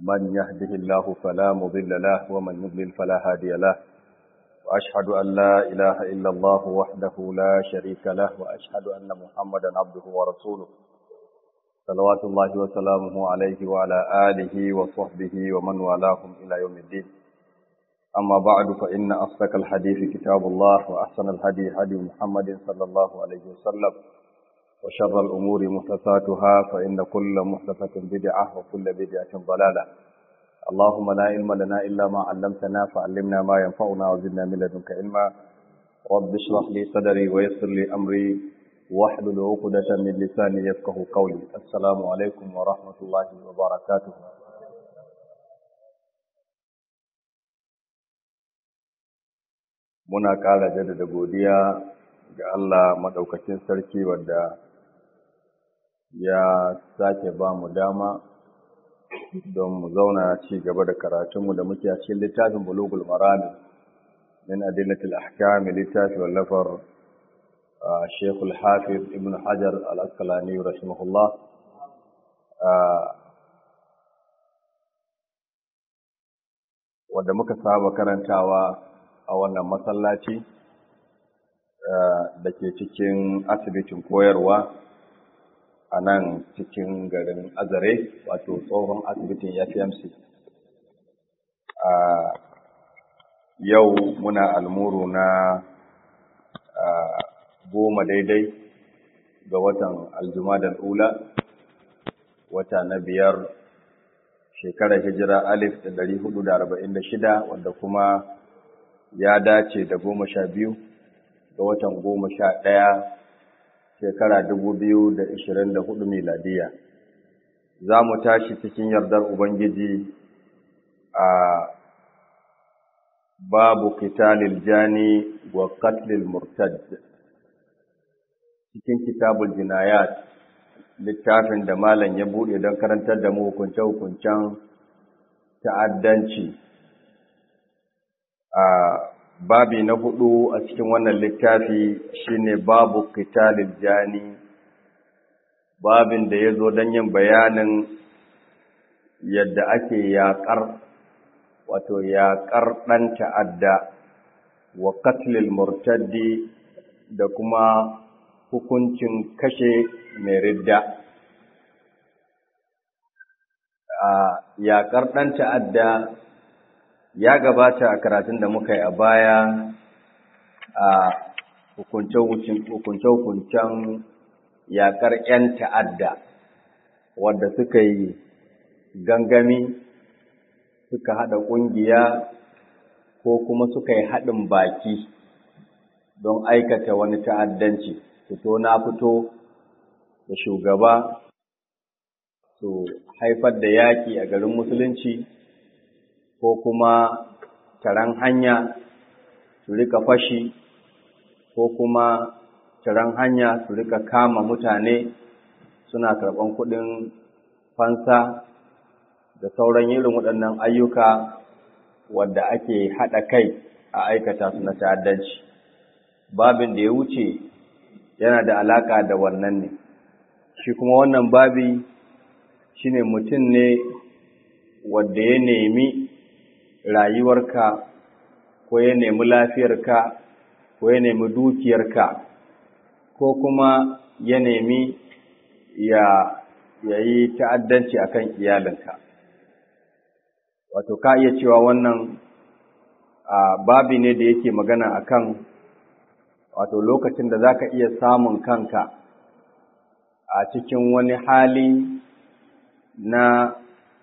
من يهده الله فلا مضل له ومن يضلل فلا هادي له وأشهد أن لا إله إلا الله وحده لا شريك له وأشهد أن محمدا عبده ورسوله صلوات الله وسلامه عليه وعلى آله وصحبه ومن والاهم إلى يوم الدين أما بعد فإن أصدق الحديث كتاب الله وأحسن الهدي هدي محمد صلى الله عليه وسلم وشر الأمور محدثاتها فإن كل محدثة بدعة وكل بدعة ضلالة اللهم لا علم لنا إلا ما علمتنا فعلمنا ما ينفعنا وزدنا من لدنك علما رب اشرح لي صدري ويسر لي أمري واحلل عقدة من لساني يفقه قولي السلام عليكم ورحمة الله وبركاته muna ƙara jaddada godiya ga Allah maɗaukacin sarki wadda ya sake ba mu dama don mu zauna ci gaba da karatunmu da muke a cikin littafin bulugul marami min adillatil ahkam littafi wallafar Sheikhul Hafiz Ibn Hajar Al-Asqalani rahimahullah wadda muka saba karantawa a wannan masallaci da ke cikin asibitin koyarwa a nan cikin garin azare wato tsohon asibitin fmc a yau muna almuru na goma daidai ga watan aljumadal ula wata na biyar shekarar hijira alif da dari hudu da arba'in da shida wanda kuma ya dace da goma sha biyu ga watan goma sha ɗaya shekara dubu biyu da ishirin da hudu miladiya za mu tashi cikin yardar ubangiji a babu kitalil jani wa katlil murtad cikin kitabul jinayat littafin da malam ya buɗe don karantar da mu hukunce-hukuncen ta'addanci a babi na hudu a cikin wannan littafi shine babu qitalil jani babin da yazo don yin bayanin yadda ake yaƙar wato yaƙar ɗan ta'adda wa qatlil murtaddi da kuma hukuncin kashe mai ridda a yaƙar ɗan ta'adda ya gabata a karatun da muka yi a baya a hukunce-hukuncen yaƙar 'yan ta'adda wadda suka yi gangami suka haɗa ƙungiya ko kuma suka yi haɗin baki don aikata wani ta'addanci fito na fito da shugaba su haifar da yaƙi a garin musulunci ko kuma taron hanya su rika fashi ko kuma taron hanya su rika kama mutane suna karɓan kuɗin fansa da sauran irin waɗannan ayyuka wadda ake haɗa kai a aikata su na ta'addanci babin da ya wuce yana da alaƙa da wannan ne shi kuma wannan babi shine mutum ne wadda ya nemi rayuwarka ko ya nemi lafiyarka ko ya nemi dukiyarka ko kuma ya nemi ya yi ta'addanci akan iyalinka wato ka iya cewa wannan babi ne da yake magana akan wato lokacin da zaka iya samun kanka a cikin wani hali na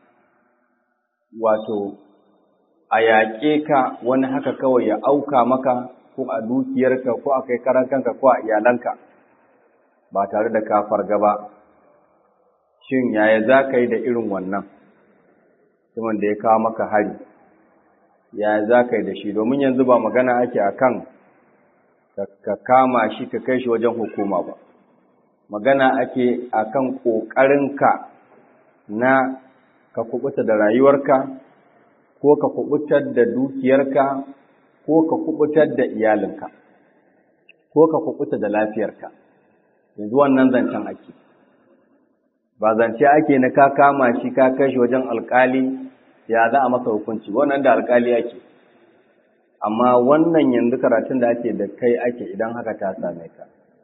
wato a yaƙe ka wani haka kawai ya auka maka ko a dukiyarka ko a kai karan kanka ko a iyalanka ba tare da ka farga ba shin yaya za ka yi da irin wannan mutumin da ya kawo maka hari yaya za ka yi da shi domin yanzu ba magana ake a kan ka kama shi ka kai shi wajen hukuma ba magana ake a kan ƙoƙarinka na ka kubuta da rayuwarka ko ka kubutar da dukiyarka ko ka kubutar da iyalinka ko ka kubuta da lafiyarka yanzu wannan zancen ake ba zance ake na ka kama shi ka kai shi wajen alkali ya za a masa hukunci wannan da alkali ake amma wannan yanzu karatun da ake da kai ake idan haka ta same ka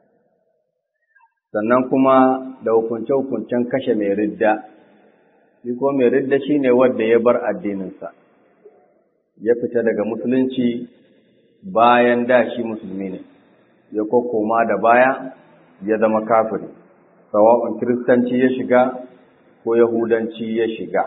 sannan kuma da hukunce-hukuncen kashe mai ridda shi ko mai ridda shine wanda ya bar addininsa ya fita daga musulunci bayan da shi musulmi ne ya kokoma da baya ya zama kafiri sawa'un kiristanci ya shiga ko yahudanci ya shiga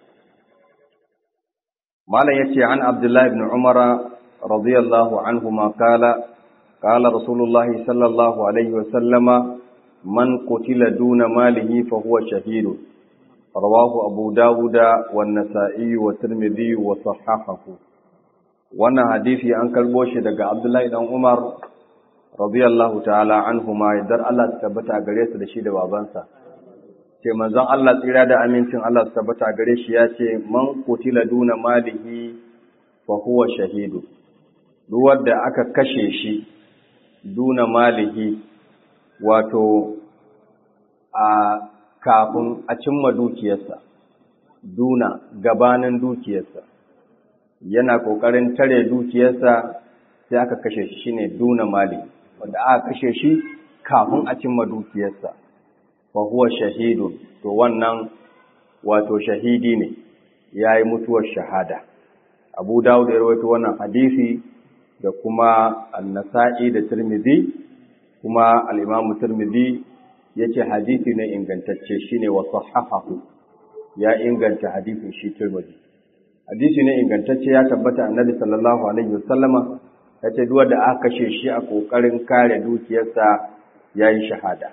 malam yace an abdullahi ibn umar radiyallahu anhuma kala qala rasulullah sallallahu alaihi wa sallama man qutila duna malihi fa huwa shahid rawahu abu dawuda wan nasa'i wa tirmidhi wa sahahahu wannan hadisi an karbo shi daga abdullahi dan umar radiyallahu ta'ala anhuma idan Allah ta tabbata gare su da shi da babansa ce manzon Allah tsira da amincin Allah ta tabbata gare shi ya ce man qutila duna malihi fa huwa shahidu duk wanda aka kashe shi duna malihi wato a kafin a cimma dukiyarsa duna gabanin dukiyarsa yana kokarin tare dukiyarsa sai aka kashe shi shine duna mali wanda aka kashe shi kafin a cimma dukiyarsa fa huwa shahidun to wannan wato shahidi ne yayi mutuwar shahada Abu Dawud ya rawaito wannan hadisi da kuma An-Nasa'i da Tirmidhi kuma al-Imam Tirmidhi yace hadisi ne ingantacce shine wa sahahahu ya inganta hadisin shi Tirmidhi hadisi ne ingantacce ya tabbata Annabi sallallahu alaihi wasallama yace duk wanda aka kashe shi a kokarin kare dukiyarsa yayi shahada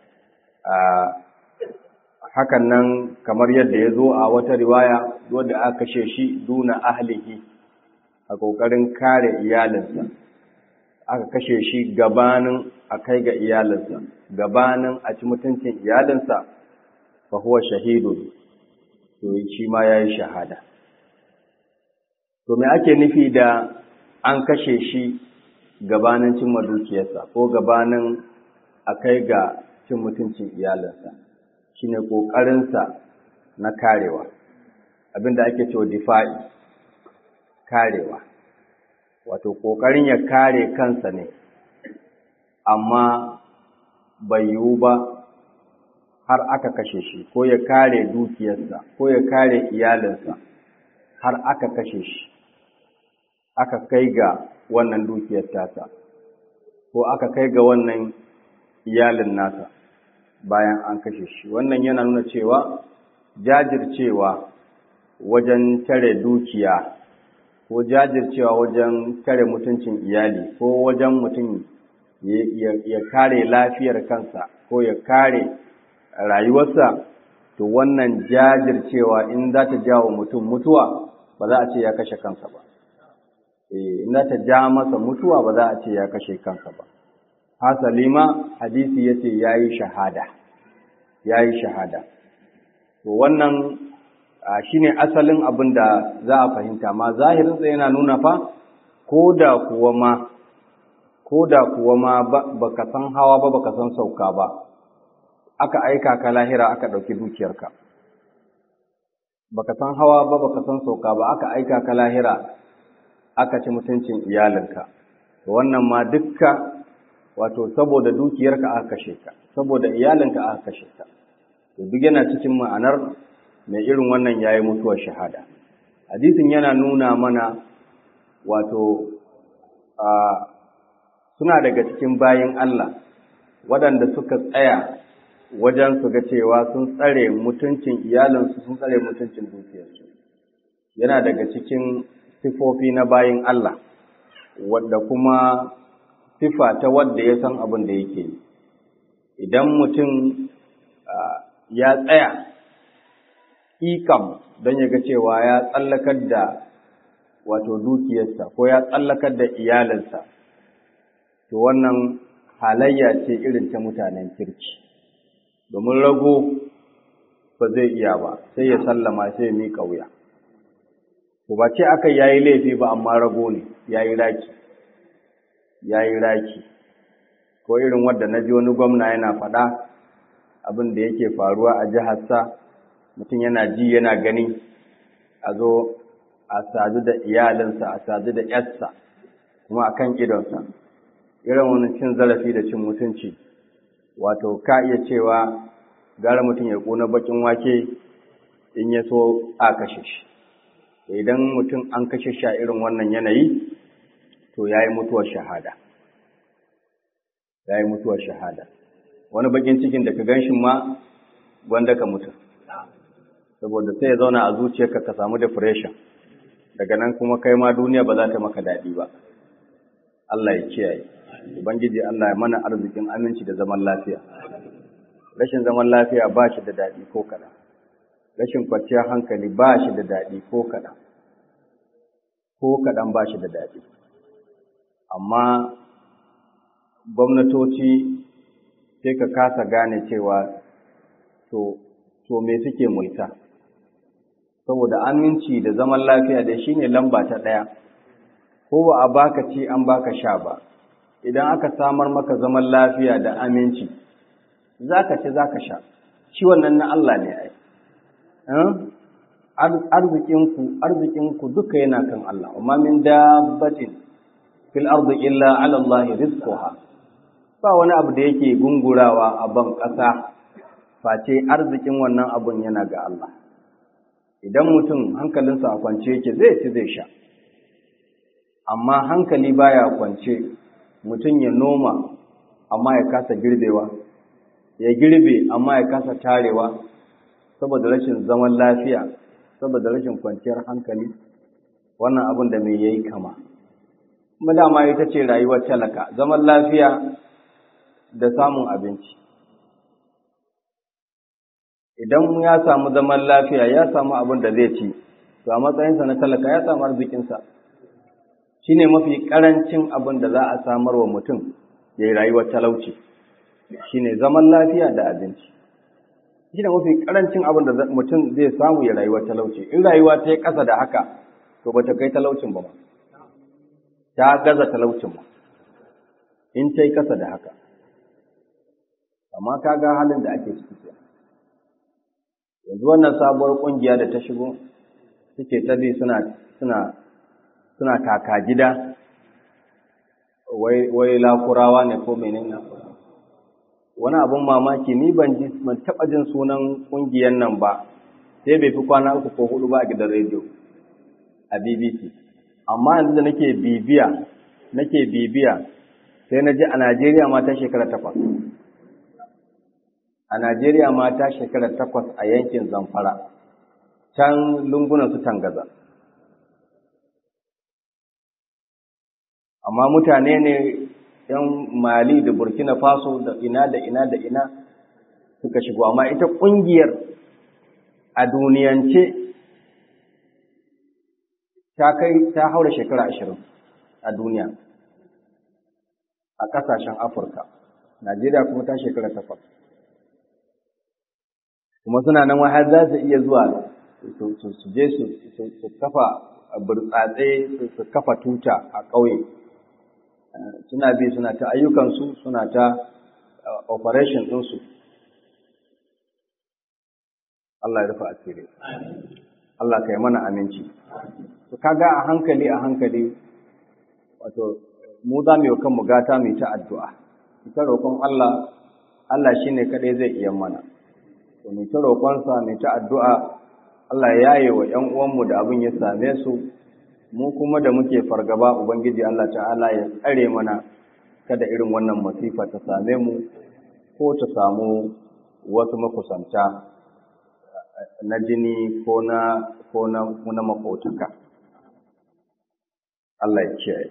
hakan nan kamar yadda ya zo a wata riwaya wanda aka kashe shi duna ahlihi a ƙoƙarin kare iyalinsa aka kashe shi gabanin a kai ga iyalinsa gabanin a ci mutuncin iyalinsa fa huwa shahidu to shi ma ya yi shahada to me ake nufi da an kashe shi gabanin cimma dukiyarsa ko gabanin a kai ga cin mutuncin iyalinsa shine ƙoƙarinsa na karewa abinda ake cewa difa'i karewa wato ƙoƙarin ya kare kansa ne amma bai yiwu ba har aka kashe shi ko ya kare dukiyarsa ko ya kare iyalinsa har aka kashe shi aka kai ga wannan dukiyar tasa ko aka kai ga wannan iyalin nasa bayan an kashe shi wannan yana nuna cewa jajircewa wajen tare dukiya ko jajircewa wajen tare mutuncin iyali ko wajen mutum ya kare lafiyar kansa ko ya kare rayuwarsa to wannan jajircewa in za ta jawo mutum mutuwa ba za a ce ya kashe kansa ba in za ta ja masa mutuwa ba za a ce ya kashe kansa ba hasali ma hadisi ya ce ya yi shahada ya yi shahada to wannan shi ne asalin abin da za a fahimta ma zahirinsa yana nuna fa ko da kuwa ma ko da kuwa ma ba ka san hawa ba ba ka san sauka ba aka aika ka lahira aka ɗauki dukiyarka ba ka san hawa ba ba ka san sauka ba aka aika ka lahira aka ci mutuncin iyalinka wannan ma dukka wato saboda dukiyarka aka kashe ka saboda iyalinka aka kashe ka to duk yana cikin ma'anar mai irin wannan yayi mutuwar shahada hadisin yana nuna mana wato a suna daga cikin bayin Allah waɗanda suka tsaya wajen su ga cewa sun tsare mutuncin iyalinsu sun tsare mutuncin dukiyarsu yana daga cikin sifofi na bayin Allah wadda kuma sifa ta wadda ya san abin da yake yi idan mutum ya tsaya ikam don ya ga cewa ya tsallakar da wato dukiyarsa ko ya tsallakar da iyalinsa to wannan halayya ce irin ta mutanen kirki domin rago ba zai iya ba sai ya sallama sai ya miƙa wuya ko ba ce aka yayi laifi ba amma rago ne yayi raki yayi raki ko irin wanda naji wani gwamna yana faɗa abin da yake faruwa a jiharsa mutum yana ji yana gani a zo a sadu da iyalinsa a sadu da yarsa kuma a kan idonsa irin wani cin zarafi da cin mutunci wato ka iya cewa gara mutum ya ƙuna bakin wake in ya so a kashe shi idan mutum an kashe shi a irin wannan yanayi to ya yi mutuwar shahada ya yi mutuwar shahada wani bakin cikin da ka gan shi ma gwanda ka mutu saboda sai ya zauna a zuciyarka ka samu depression daga nan kuma kai ma duniya ba za ta maka daɗi ba Allah ya kiyaye ubangiji Allah ya mana arzikin aminci da zaman lafiya rashin zaman lafiya ba shi da daɗi ko kaɗan rashin kwanciyar hankali ba shi da daɗi ko kaɗan ko kaɗan ba shi da daɗi amma gwamnatoci sai ka kasa gane cewa to to me suke mulka saboda aminci da zaman lafiya da shi ne lamba ta ɗaya ko ba a baka ci an baka sha ba idan aka samar maka zaman lafiya da aminci za ka ci za ka sha shi wannan na Allah ne ai arzikinku arzikinku duka yana kan Allah amma min dabbatin fil ardi illa ala Allah rizquha ba wani abu da yake gungurawa a ban ƙasa face arzikin wannan abun yana ga Allah idan mutum hankalinsa a kwance yake zai ci zai sha amma hankali baya kwance mutum ya noma amma ya kasa girbewa ya girbe amma ya kasa tarewa saboda rashin zaman lafiya saboda rashin kwanciyar hankali wannan abin da mai yayi kama kuma dama ita ce rayuwar talaka zaman lafiya da samun abinci idan ya samu zaman lafiya ya samu abin da zai ci to a matsayinsa na talaka ya samu arzikinsa shi ne mafi ƙarancin abin da za a samar wa mutum ya yi rayuwar talauci shi ne zaman lafiya da abinci shi ne mafi ƙarancin abin da mutum zai samu ya rayuwar talauci in rayuwa ta yi ƙasa da haka to ba ta kai talaucin ba ta gaza talaucin ba in ta yi ƙasa da haka amma ka ga halin da ake ciki yanzu wannan sabuwar ƙungiya da ta shigo suke ta bi suna suna suna kaka gida wai wai lakurawa ne ko menene wani abun mamaki ni ban ji ban taba jin sunan ƙungiyar nan ba sai bai fi kwana uku ko hudu ba a gidan rediyo a BBC amma yanzu da nake bibiya nake bibiya sai na ji a Najeriya ma ta shekara takwas a Najeriya ma ta shekara takwas a yankin Zamfara, can lungunan su tangaza. Amma mutane ne ‘yan Mali da Burkina Faso da ina da ina da ina suka shigo, amma ita ƙungiyar a duniyance ta kai ta haura shekara ashirin a duniya a ƙasashen Afirka, Najeriya kuma ta shekara takwas. kuma suna nan har za su iya zuwa su je su kafa burtsatse su kafa tuta a ƙauye suna bi suna ta ayyukansu suna ta operation ɗinsu Allah ya rufa asiri Allah ka yi mana aminci su kaga a hankali a hankali wato mu za mu yi kanmu gata mai ta addu'a ita roƙon Allah Allah shine kaɗai zai iya mana to mai ta roƙonsa mai ta addu'a Allah ya yaye wa ‘yan uwanmu da abin ya same su, mu kuma da muke fargaba Ubangiji Allah ta'ala ya tsare mana kada irin wannan masifa ta same mu ko ta samu wasu makusanta na jini ko na ko na na makotaka. Allah ya kiyaye.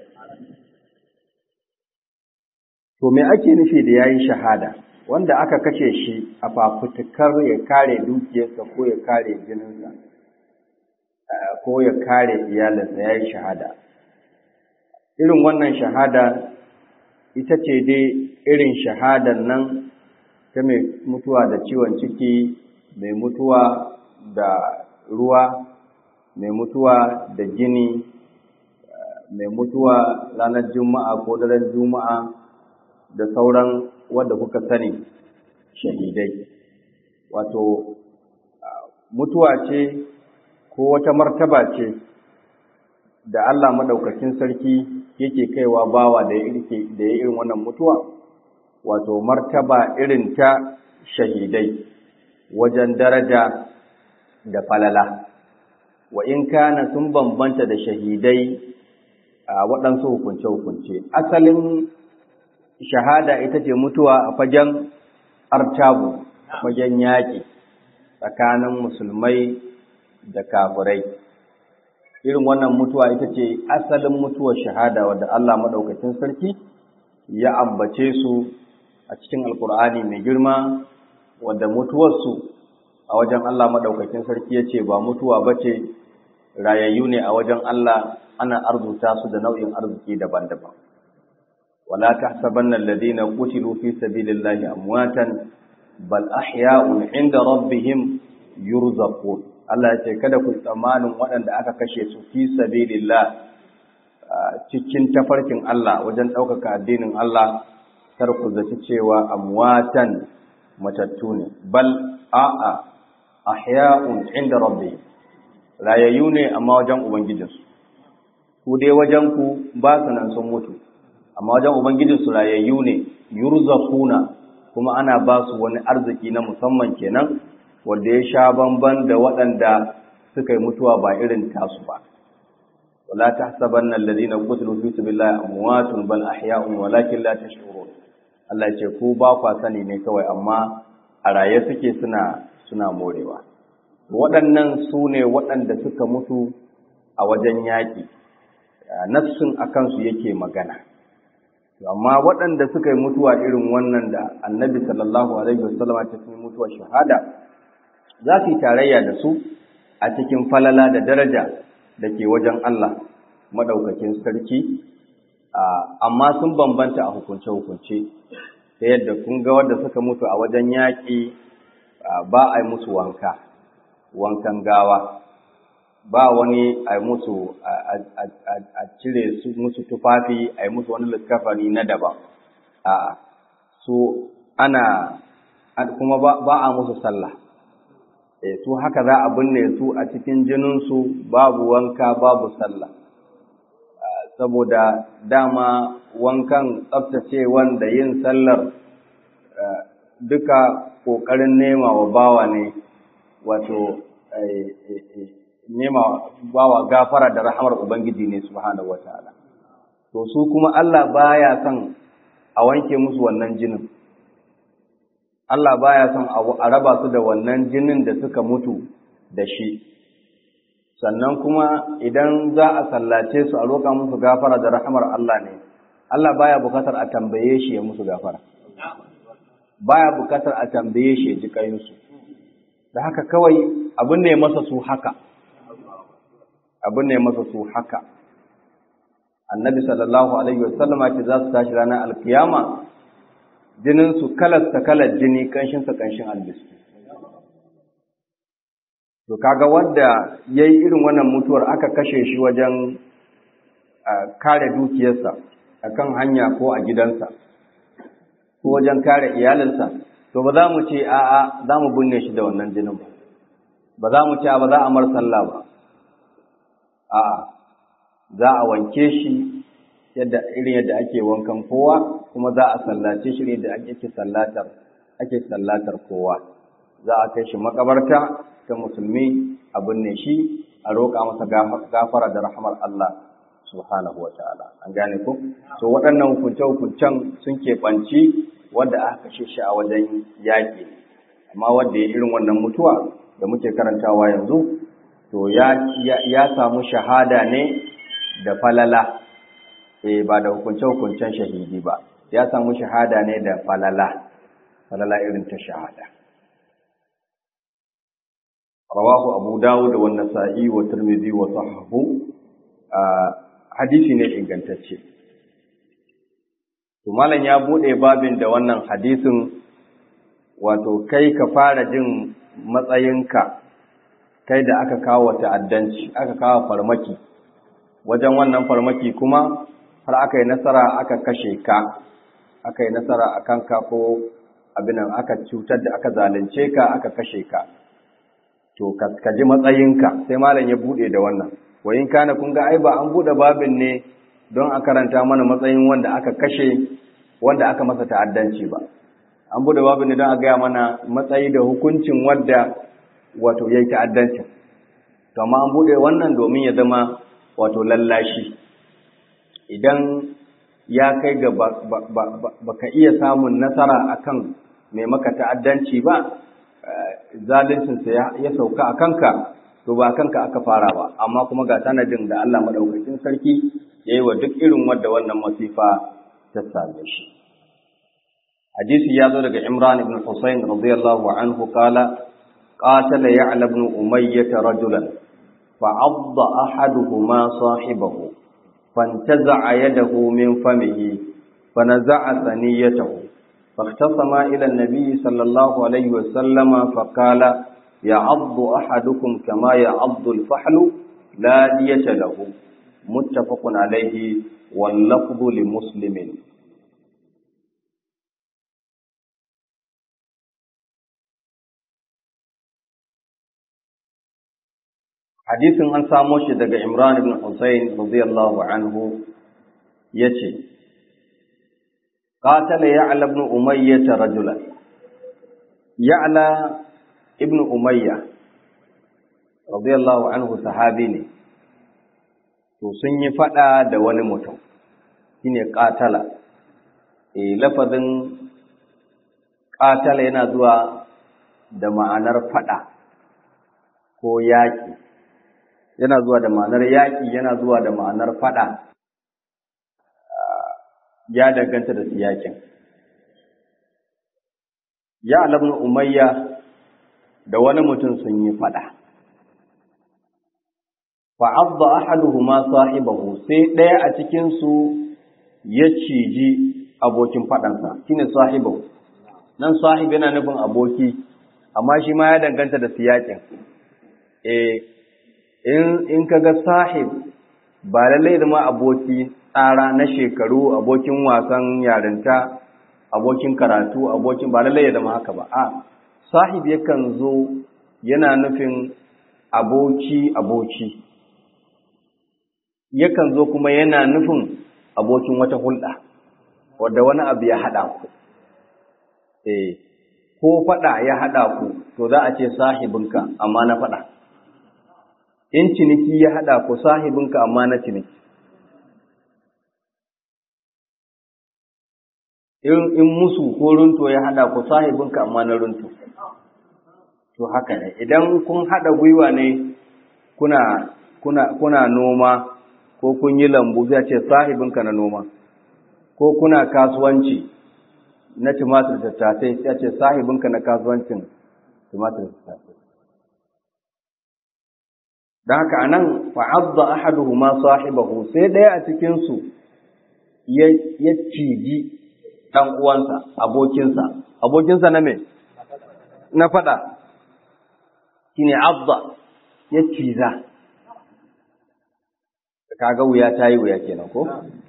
To me ake nufi da yayi shahada? wanda aka kashe shi a fafutukar ya kare dukiyarsa ko ya kare jininsa ko ya kare iyalinsa ya yi shahada irin wannan shahada ita ce dai irin shahadar nan ta mai mutuwa da ciwon ciki mai mutuwa da ruwa mai mutuwa da jini mai mutuwa ranar juma'a ko daren juma'a da sauran wanda kuka sani shahidai wato mutuwa ce ko wata martaba ce da Allah madaukakin sarki yake kaiwa bawa da ya da ya irin wannan mutuwa wato martaba irin ta shahidai wajen daraja da falala wa in kana sun bambanta da shahidai a waɗansu hukunce-hukunce asalin shahada ita ce mutuwa a fagen artabu a fagen yaƙi tsakanin musulmai da kafirai irin wannan mutuwa ita ce asalin mutuwar shahada wadda Allah maɗaukacin sarki ya ambace su a cikin alkur'ani mai girma wadda mutuwarsu a wajen Allah maɗaukacin sarki ya ce ba mutuwa ba ce rayayyu ne a wajen Allah ana arzuta su da nau'in arziki daban-daban wala tahsabanna alladhina qutilu fi sabilillahi amwatan bal ahya'un 'inda rabbihim yurzaqun Allah ya ce kada ku tsammanin waɗanda aka kashe su fi sabilillah cikin tafarkin Allah wajen ɗaukaka addinin Allah kar ku zaci cewa amwatan matattu ne bal a'a ahya'un 'inda rabbihim rayayyu ne amma wajen ubangijinsu ku dai wajen ku ba su nan sun mutu amma wajen ubangijinsu rayayyu ne yurzaquna kuma ana ba su wani arziki na musamman kenan wanda ya sha bamban da waɗanda suka yi mutuwa ba irin tasu ba wala tahsabanna alladhina qutilu fi sabilillahi amwatun bal ahya'un walakin la tash'urun Allah ya ce ku ba kwa sani ne kawai amma a raye suke suna suna morewa waɗannan su ne waɗanda suka mutu a wajen yaƙi nafsin a kansu yake magana amma waɗanda suka yi mutuwa irin wannan da annabi sallallahu alaihi wasallam ta fi mutuwar shahada za su yi tarayya da su a cikin falala da daraja da ke wajen Allah maɗaukakin sarki amma sun bambanta a hukunce-hukunce ta yadda kun ga wadda suka mutu a wajen yaƙi ba a yi musu wanka wankan gawa ba wani a musu a cire su musu tufafi a yi musu wani liskafani na daban a su ana kuma ba a musu sallah e su haka za a binne su a cikin jininsu babu wanka babu sallah saboda dama wankan tsaftace wanda yin sallar duka ƙoƙarin nema wa bawa ne wato nema bawa gafara da rahamar Ubangiji ne subhanahu wataala to su kuma Allah baya son a wanke musu wannan jinin Allah baya son a raba su da wannan jinin da suka mutu da shi sannan kuma idan za a sallace su a roƙa musu gafara da rahamar Allah ne Allah baya bukatar a tambaye shi ya musu gafara baya bukatar a tambaye shi ya ji kayinsu da haka kawai abin ne masa su haka abin ne masa su haka annabi sallallahu alaihi wasallama ce za su tashi ranar alkiyama jinin su kalasta kalar jini kanshin sa kanshin albiski to kaga wanda yayi irin wannan mutuwar aka kashe shi wajen kare dukiyarsa akan hanya ko a gidansa ko wajen kare iyalinsa to ba za mu ce a'a za mu binne shi da wannan jinin ba ba za mu ce ba za a mar sallah ba a'a za a wanke shi yadda irin yadda ake wankan kowa kuma za a sallace shi yadda ake sallatar ake sallatar kowa za a kai shi makabarta ta musulmi a binne shi a roƙa masa gafara da rahmar Allah subhanahu wa ta'ala an gane ku so waɗannan hukunce-hukuncen sun keɓanci wanda aka kashe shi a wajen yaƙi amma wanda ya irin wannan mutuwa da muke karantawa yanzu to ya, ya, samu shahada ne da falala eh ba da hukunce-hukuncen shahidi ba ya samu shahada ne da falala falala irin ta shahada rawahu abu dawud wa nasa'i wa tirmidhi wa sahahu hadisi ne ingantacce to malam ya bude babin da wannan hadisin wato kai ka fara jin matsayinka kai da aka kawo ta'addanci aka kawo farmaki wajen wannan farmaki kuma har aka yi nasara aka kashe ka aka yi nasara a kanka ko abin aka cutar da aka zalunce ka aka kashe ka to ka ji matsayinka sai malam ya bude da wannan wayin kana kun ga ai ba an bude babin ne don a karanta mana matsayin wanda aka kashe wanda aka masa ta'addanci ba an bude babin ne don a gaya mana matsayi da hukuncin wanda wato yayi ta'addancin to amma an bude wannan domin ya zama wato lallashi idan ya kai ga baka iya samun nasara akan mai maka ta'addanci ba zaluncinsa ya sauka a kanka to ba kanka aka fara ba amma kuma ga sanadin da Allah madaukakin sarki yayi wa duk irin wanda wannan masifa ta same shi hadisi ya zo daga Imran ibn Husayn radiyallahu anhu qala qatala ya'la ibn umayyah rajulan فعض أحدهما صاحبه فانتزع يده من فمه فنزع ثنيته فاختصما إلى النبي صلى الله عليه وسلم فقال يعض أحدكم كما يعض الفحل لا دية له متفق عليه واللفظ لمسلم hadisin an samo shi daga Imran ibn Husayn radiyallahu anhu yace qatala ya'la ibn umayyah rajulan ya'la ibn umayyah radiyallahu anhu sahabi ne to sun yi fada da wani mutum shine qatala eh lafazin qatala yana zuwa da ma'anar fada ko yaki yana zuwa da ma'anar yaƙi yana zuwa da ma'anar faɗa ya danganta da siyakin ya alabnu umayya da wani mutum sun yi faɗa fa'adda ahaduhuma sahibahu sai ɗaya a cikinsu ya ciji abokin faɗansa shine sahibahu nan sahib yana nufin aboki amma shi ma ya danganta da siyakin eh in ka ga sahib ba lallai zama aboki tsara na shekaru abokin wasan yarinta abokin karatu abokin ba lallai ya zama haka ba a sahib yakan zo yana nufin aboki aboki yakan zo kuma yana nufin abokin wata hulɗa wadda wani abu ya haɗa ku eh ko faɗa ya haɗa ku to za a ce sahibinka amma na faɗa in ciniki ya haɗa ku sahibinka amma na ciniki. In musu ko runto ya haɗa ku sahibinka amma na runto. To haka ne, idan kun haɗa gwiwa ne kuna, kuna, kuna noma ko kun yi lambu zai ce sahibinka na noma, ko kuna kasuwanci na tumatir tattasai sai ce sahibinka na kasuwancin tumatir tattasai. don haka a nan fa'adda ahaduhuma sahibahu sai ɗaya a cikinsu ya ciji ɗan uwansa abokinsa abokinsa na me na faɗa shine abda ya ciza kaga wuya ta yi wuya kenan ko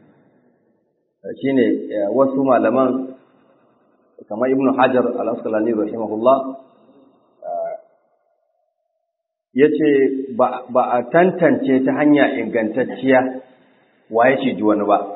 shine wasu malaman kamar ibnu hajar al-asqalani rahimahullah ya ce ba a tantance ta hanya ingantacciya waye ciji wani ba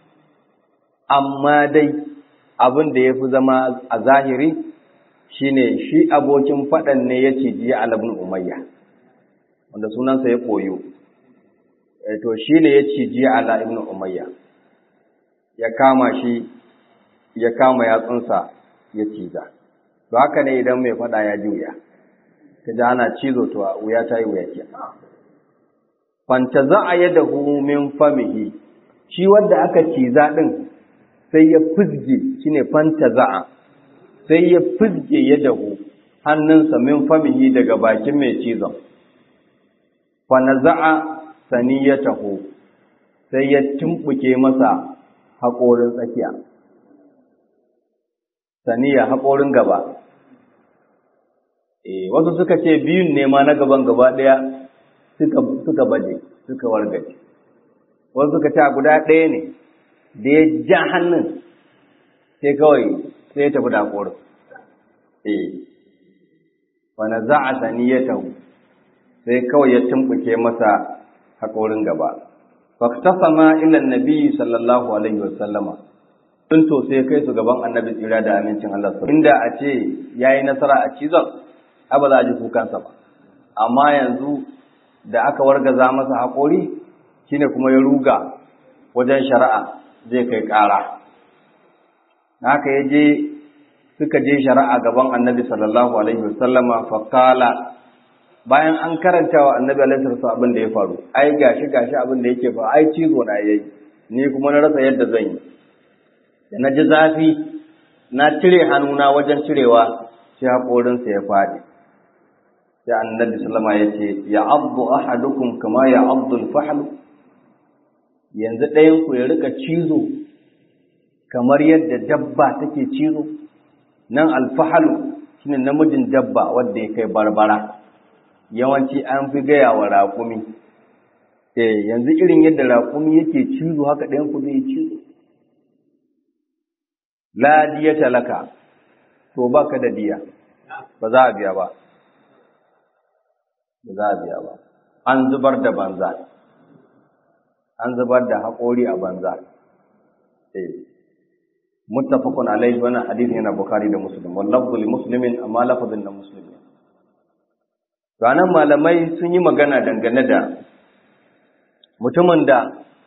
amma dai abin da ya fi zama a zahiri shine shi abokin faɗan ne ya ciji alabin umayya wanda sunansa ya koyo to shi ne ya ciji ala ibn umayya ya kama shi ya kama yatsunsa ya ciza to haka ne idan mai faɗa ya juya ka ji ana cizo to wuya ta yi wuya ke fanta za a yadda min famihi shi wanda aka ciza ɗin sai ya fizge shi ne fanta za'a sai ya fizge ya dahu hannunsa min famihi daga bakin mai cizon fana za'a sani ya taho sai ya tumɓuke masa haƙorin tsakiya saniya haƙorin gaba Eh, wasu suka ce biyun ne ma na gaban gaba ɗaya suka, suka baje, suka wargaje. Wasu suka ce a guda ɗaya ne, da ya ja hannun sai kawai sai ya tafi da haƙorin. eh wa naza'a saniyatahu sai kawai ya tumbuke masa haƙorin gaba faktasama ila annabi sallallahu alaihi wa sallama tun to sai kai su gaban annabi tsira da amincin Allah inda a ce yayi nasara a cizon ba za a ji kukansa ba amma yanzu da aka wargaza masa haƙori shine kuma ya ruga wajen shari'a zai kai ƙara haka ya je suka je shari'a gaban annabi sallallahu alaihi wasallama faƙala bayan an karanta wa annabi alaihi wasallam abin da ya faru ai gashi gashi abin da yake fa ai cizo na yayi ni kuma na rasa yadda zan yi da na ji zafi na cire hannuna wajen cirewa sai haƙorinsa ya faɗi sai annabi sallama ya ce ya abdu ahadukum kama ya abdul fahlu yanzu ɗayanku ya rika cizo kamar yadda dabba take cizo nan alfahalu shine namijin dabba wanda ya kai barbara yawanci an fi gaya wa raƙumi eh yanzu irin yadda raƙumi yake cizo haka ɗayanku zai cizo la diyata laka to baka da diya ba za a biya ba ba za a biya ba an zubar da banza an zubar da haƙori a banza eh muttafaqun alaihi wannan hadisi yana bukhari da muslim wal lafzu li muslimin amma lafazin da muslimin ranan malamai sun yi magana dangane da mutumin da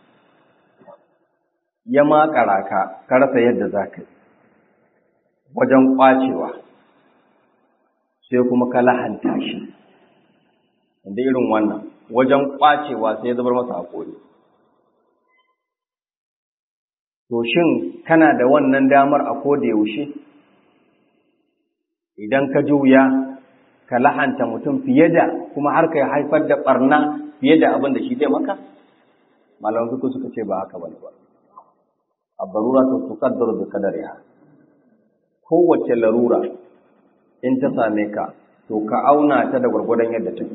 ya makara ka ka rasa yadda za ka yi wajen kwacewa sai kuma ka lahanta shi da irin wannan wajen kwacewa sai ya zubar masa haƙori to shin kana da wannan damar a koda yaushe idan ka juya ka lahanta mutum fiye da kuma har ka haifar da barna fiye da abin da shi zai maka malaman suku suka ce ba haka bane ba abbarura to tuqaddaru bi qadariha kowace larura in ta same ka to ka auna ta da gwargwadon yadda take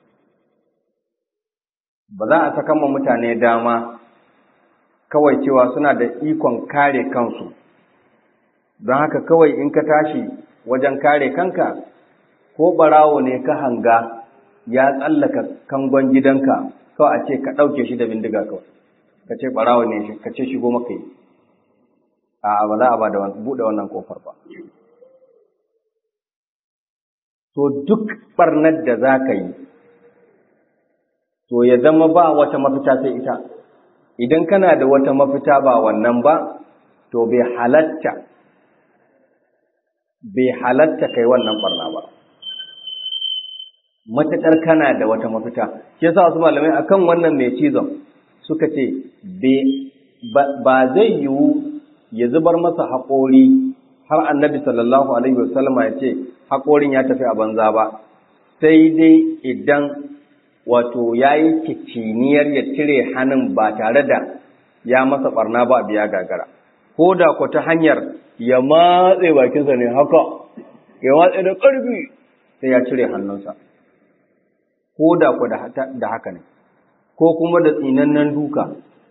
ba za a saka ma mutane dama kawai cewa suna da ikon kare kansu don haka kawai in ka tashi wajen kare kanka ko barawo ne ka hanga ya tsallaka kangon gidanka kawai a ce ka ɗauke shi da bindiga kawai ka ce barawo ne ka ce shigo maka yi a ba za a ba da buɗe wannan kofar ba to duk barnar da za ka yi to ya zama ba wata mafita sai ita idan kana da wata mafita ba wannan ba to bai halatta bai halatta kai wannan barna ba matuƙar kana da wata mafita shi yasa wasu malamai akan wannan mai cizon suka ce ba zai yiwu ya zubar masa haƙori har annabi sallallahu alaihi wasallam ya ce haƙorin ya tafi a banza ba sai dai idan wato ya yi kiciniyar ya cire hannun ba tare da ya masa barna ba a biya gagara ko da ku ta hanyar ya matse bakinsa ne haka ya matse da ƙarfi sai ya cire hannunsa ko da ku da haka ne ko kuma da tsinannen duka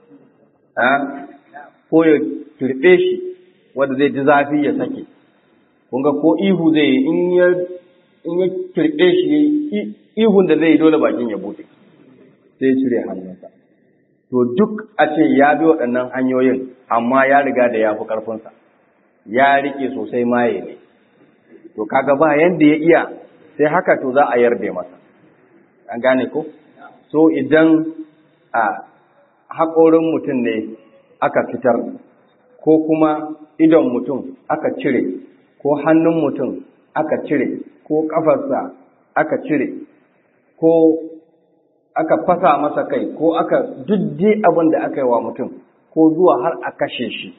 ko ya turɓe shi wanda zai ji zafi ya sake kunga ko ihu zai yi in ya turɓe shi ihun da zai yi dole bakin ya bude sai cire hannunsa to duk a ce ya bi waɗannan hanyoyin amma ya riga da ya fi ƙarfinsa ya riƙe sosai maye ne to kaga ba yanda ya iya sai haka to za a yarda masa an gane ko so idan a haƙorin mutum ne aka fitar ko kuma idon mutum aka cire ko hannun mutum aka cire ko ƙafarsa aka cire ko aka fasa masa kai ko aka dudde abin da aka yi wa mutum ko zuwa har a kashe shi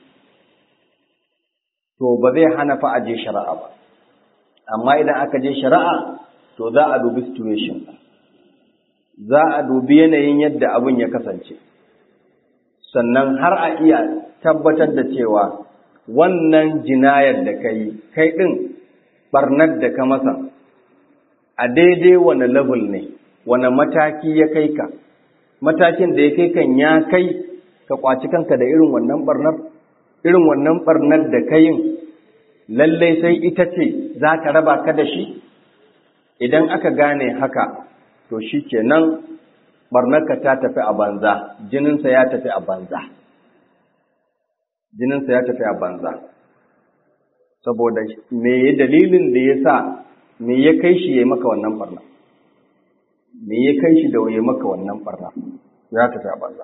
to ba zai hana fa aje shari'a ba amma idan aka je shari'a to za a dubi situation za a dubi yanayin yadda abin ya kasance sannan har a iya tabbatar da cewa wannan jinayar da ka yi kai ɗin ɓarnar da ka masa a daidai wane level ne wane mataki ya kai ka matakin da ya kai kan ya kai ka kwaci kanka da irin wannan ɓarnar irin wannan ɓarnar da ka yin lallai sai ita ce za ta raba ka da shi idan aka gane haka to shi kenan barnarka ta tafi a banza jininsa ya tafi a banza jininsa ya tafi a banza saboda me ya dalilin da ya sa me ya kai shi ya maka wannan barna me ya kai shi da ya maka wannan barna ya tafi a banza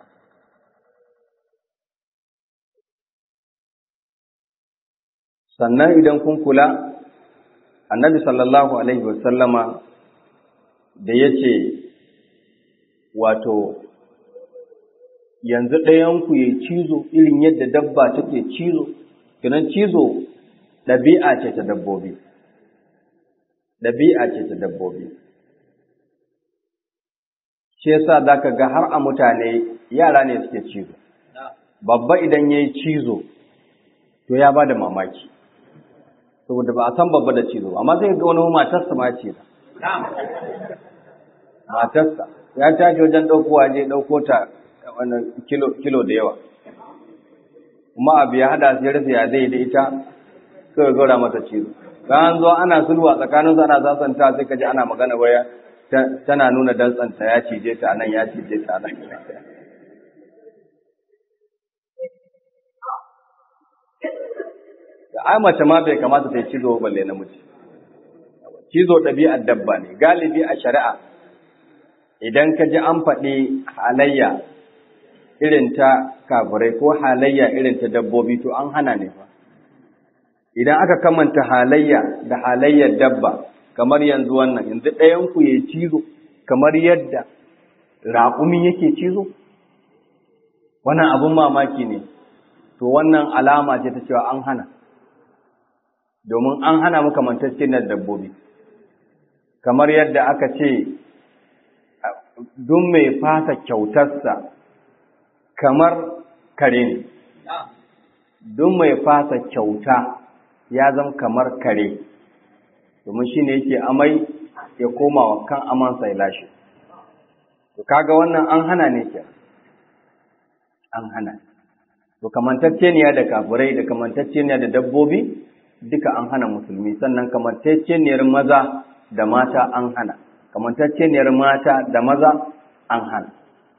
sannan idan kun kula annabi sallallahu alaihi wasallama da ya ce wato yanzu ɗayanku ya cizo irin yadda dabba take cizo kinan cizo ɗabi'a ce ta dabbobi ɗabi'a ce ta dabbobi shi yasa za ka ga har a mutane yara ne suke cizo babba idan ya yi cizo to ya ba da mamaki saboda ba a san babba da cizo amma sai ga wani matarsa ma ce matarsa ya tashi wajen ɗaukowa je ɗauko ta wannan kilo da yawa kuma abu ya hada sai rufe ya zai da ita sai zora mata cizo bayan zo ana sulwa tsakanin su ana sasanta sai kaji ana magana waya tana nuna dantsanta ya cije ta nan ya cije ta nan da ai mace ma bai kamata ta yi cizo balle namiji cizo ɗabi'ar dabba ne galibi a shari'a idan ka ji an faɗi halayya irin ta kafirai ko halayya irin ta dabbobi to an hana ne fa idan aka kamanta halayya da halayyar dabba kamar yanzu wannan yanzu ɗayan ku ya cizo kamar yadda raƙumi yake cizo wannan abun mamaki ne to wannan alama ce ta cewa an hana domin an hana mu kamantaccen na dabbobi kamar yadda aka ce duk mai fasa kyautarsa kamar kare ne duk mai fasa kyauta ya zama kamar kare domin shi ne yake amai ya koma wa kan amansa ya lashe to kaga wannan an hana ne ke an hana to kamantacceniya da kafirai da kamantacceniya da dabbobi duka an hana musulmi sannan kamantacceniyar maza da mata an hana kamantacceniyar mata da maza an hana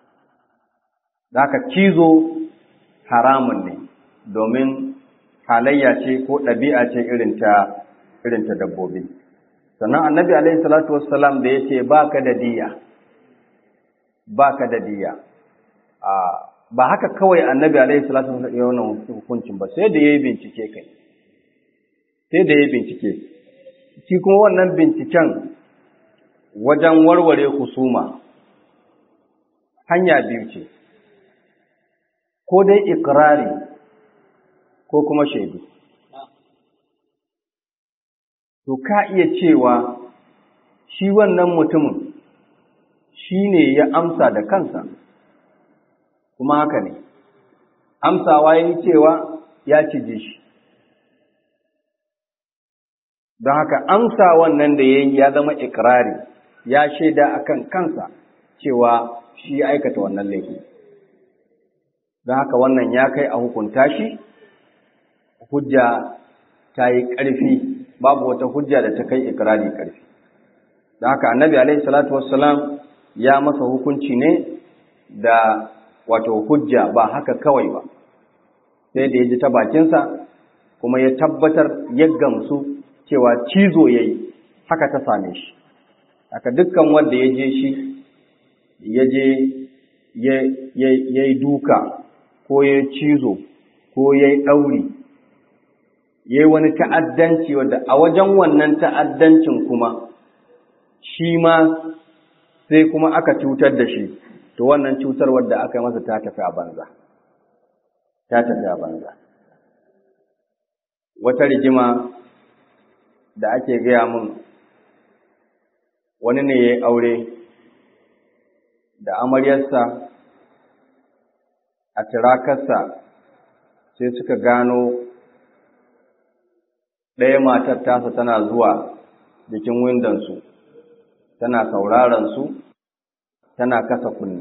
zaka cizo haramun ne domin halayya ce ko ɗabi'a ce irin ta irin ta dabbobi sannan annabi alaihi salatu wassalam da yace baka da diya baka da diya a ba haka kawai annabi alaihi salatu wassalam ya wannan hukuncin ba sai da yayi bincike kai sai da yayi bincike shi kuma wannan binciken wajen warware husuma hanya biyu ce ko dai ikrari ko kuma shaidu to ka iya cewa shi wannan mutumin shi ne ya amsa da kansa kuma haka ne amsawa ya yi cewa ya cije shi don haka amsa wannan da ya yi ya zama ikirari ya shaida akan kansa cewa shi ya aikata wannan laifi don haka wannan ya kai a hukunta shi hujja ta yi ƙarfi babu wata hujja da ta kai ikirari ƙarfi don haka annabi alaihi salatu wassalam ya masa hukunci ne da wato hujja ba haka kawai ba sai da ya ji ta bakinsa kuma ya tabbatar ya gamsu cewa cizo ya yi haka ta same shi haka dukkan wanda ya je shi ya je ya yi duka ko ya cizo ko ya yi ɗauri ya yi wani ta'addanci wadda a wajen wannan ta'addancin kuma shi ma sai kuma aka cutar da shi to wannan cutar wadda aka yi masa ta tafi a banza ta tafi a banza wata rigima da ake gaya mun wani ne ya yi aure da amaryarsa a tirakarsa sai suka gano ɗaya matar tasa tana zuwa jikin windonsu tana sauraron su tana kasa kunne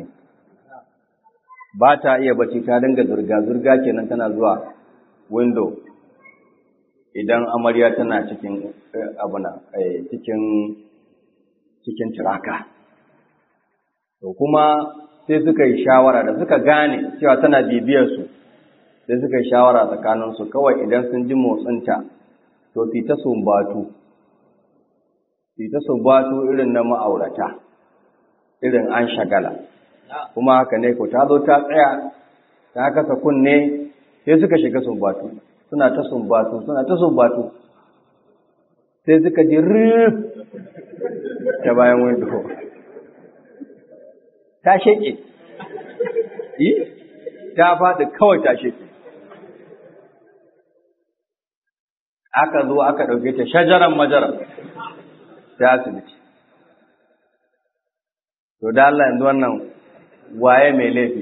ba ta iya bacci ta dinga zurga-zurga kenan tana zuwa window idan amarya tana cikin abuna cikin cikin tiraka to kuma sai suka yi shawara da suka gane cewa tana bibiyar su sai suka yi shawara tsakaninsu kawai idan sun ji motsinta to su ta sumbatu su ta sumbatu irin na ma'aurata irin an shagala kuma haka ne ko ta zo ta tsaya ta kasa kunne sai suka shiga sumbatu suna ta sumbatu suna ta sumbatu sai suka ji rif ta bayan windo ta sheke ta faɗi kawai ta sheke aka zo aka ɗauke ta shajaran majaran ta asibiti. To da Allah yanzu wannan waye mai laifi.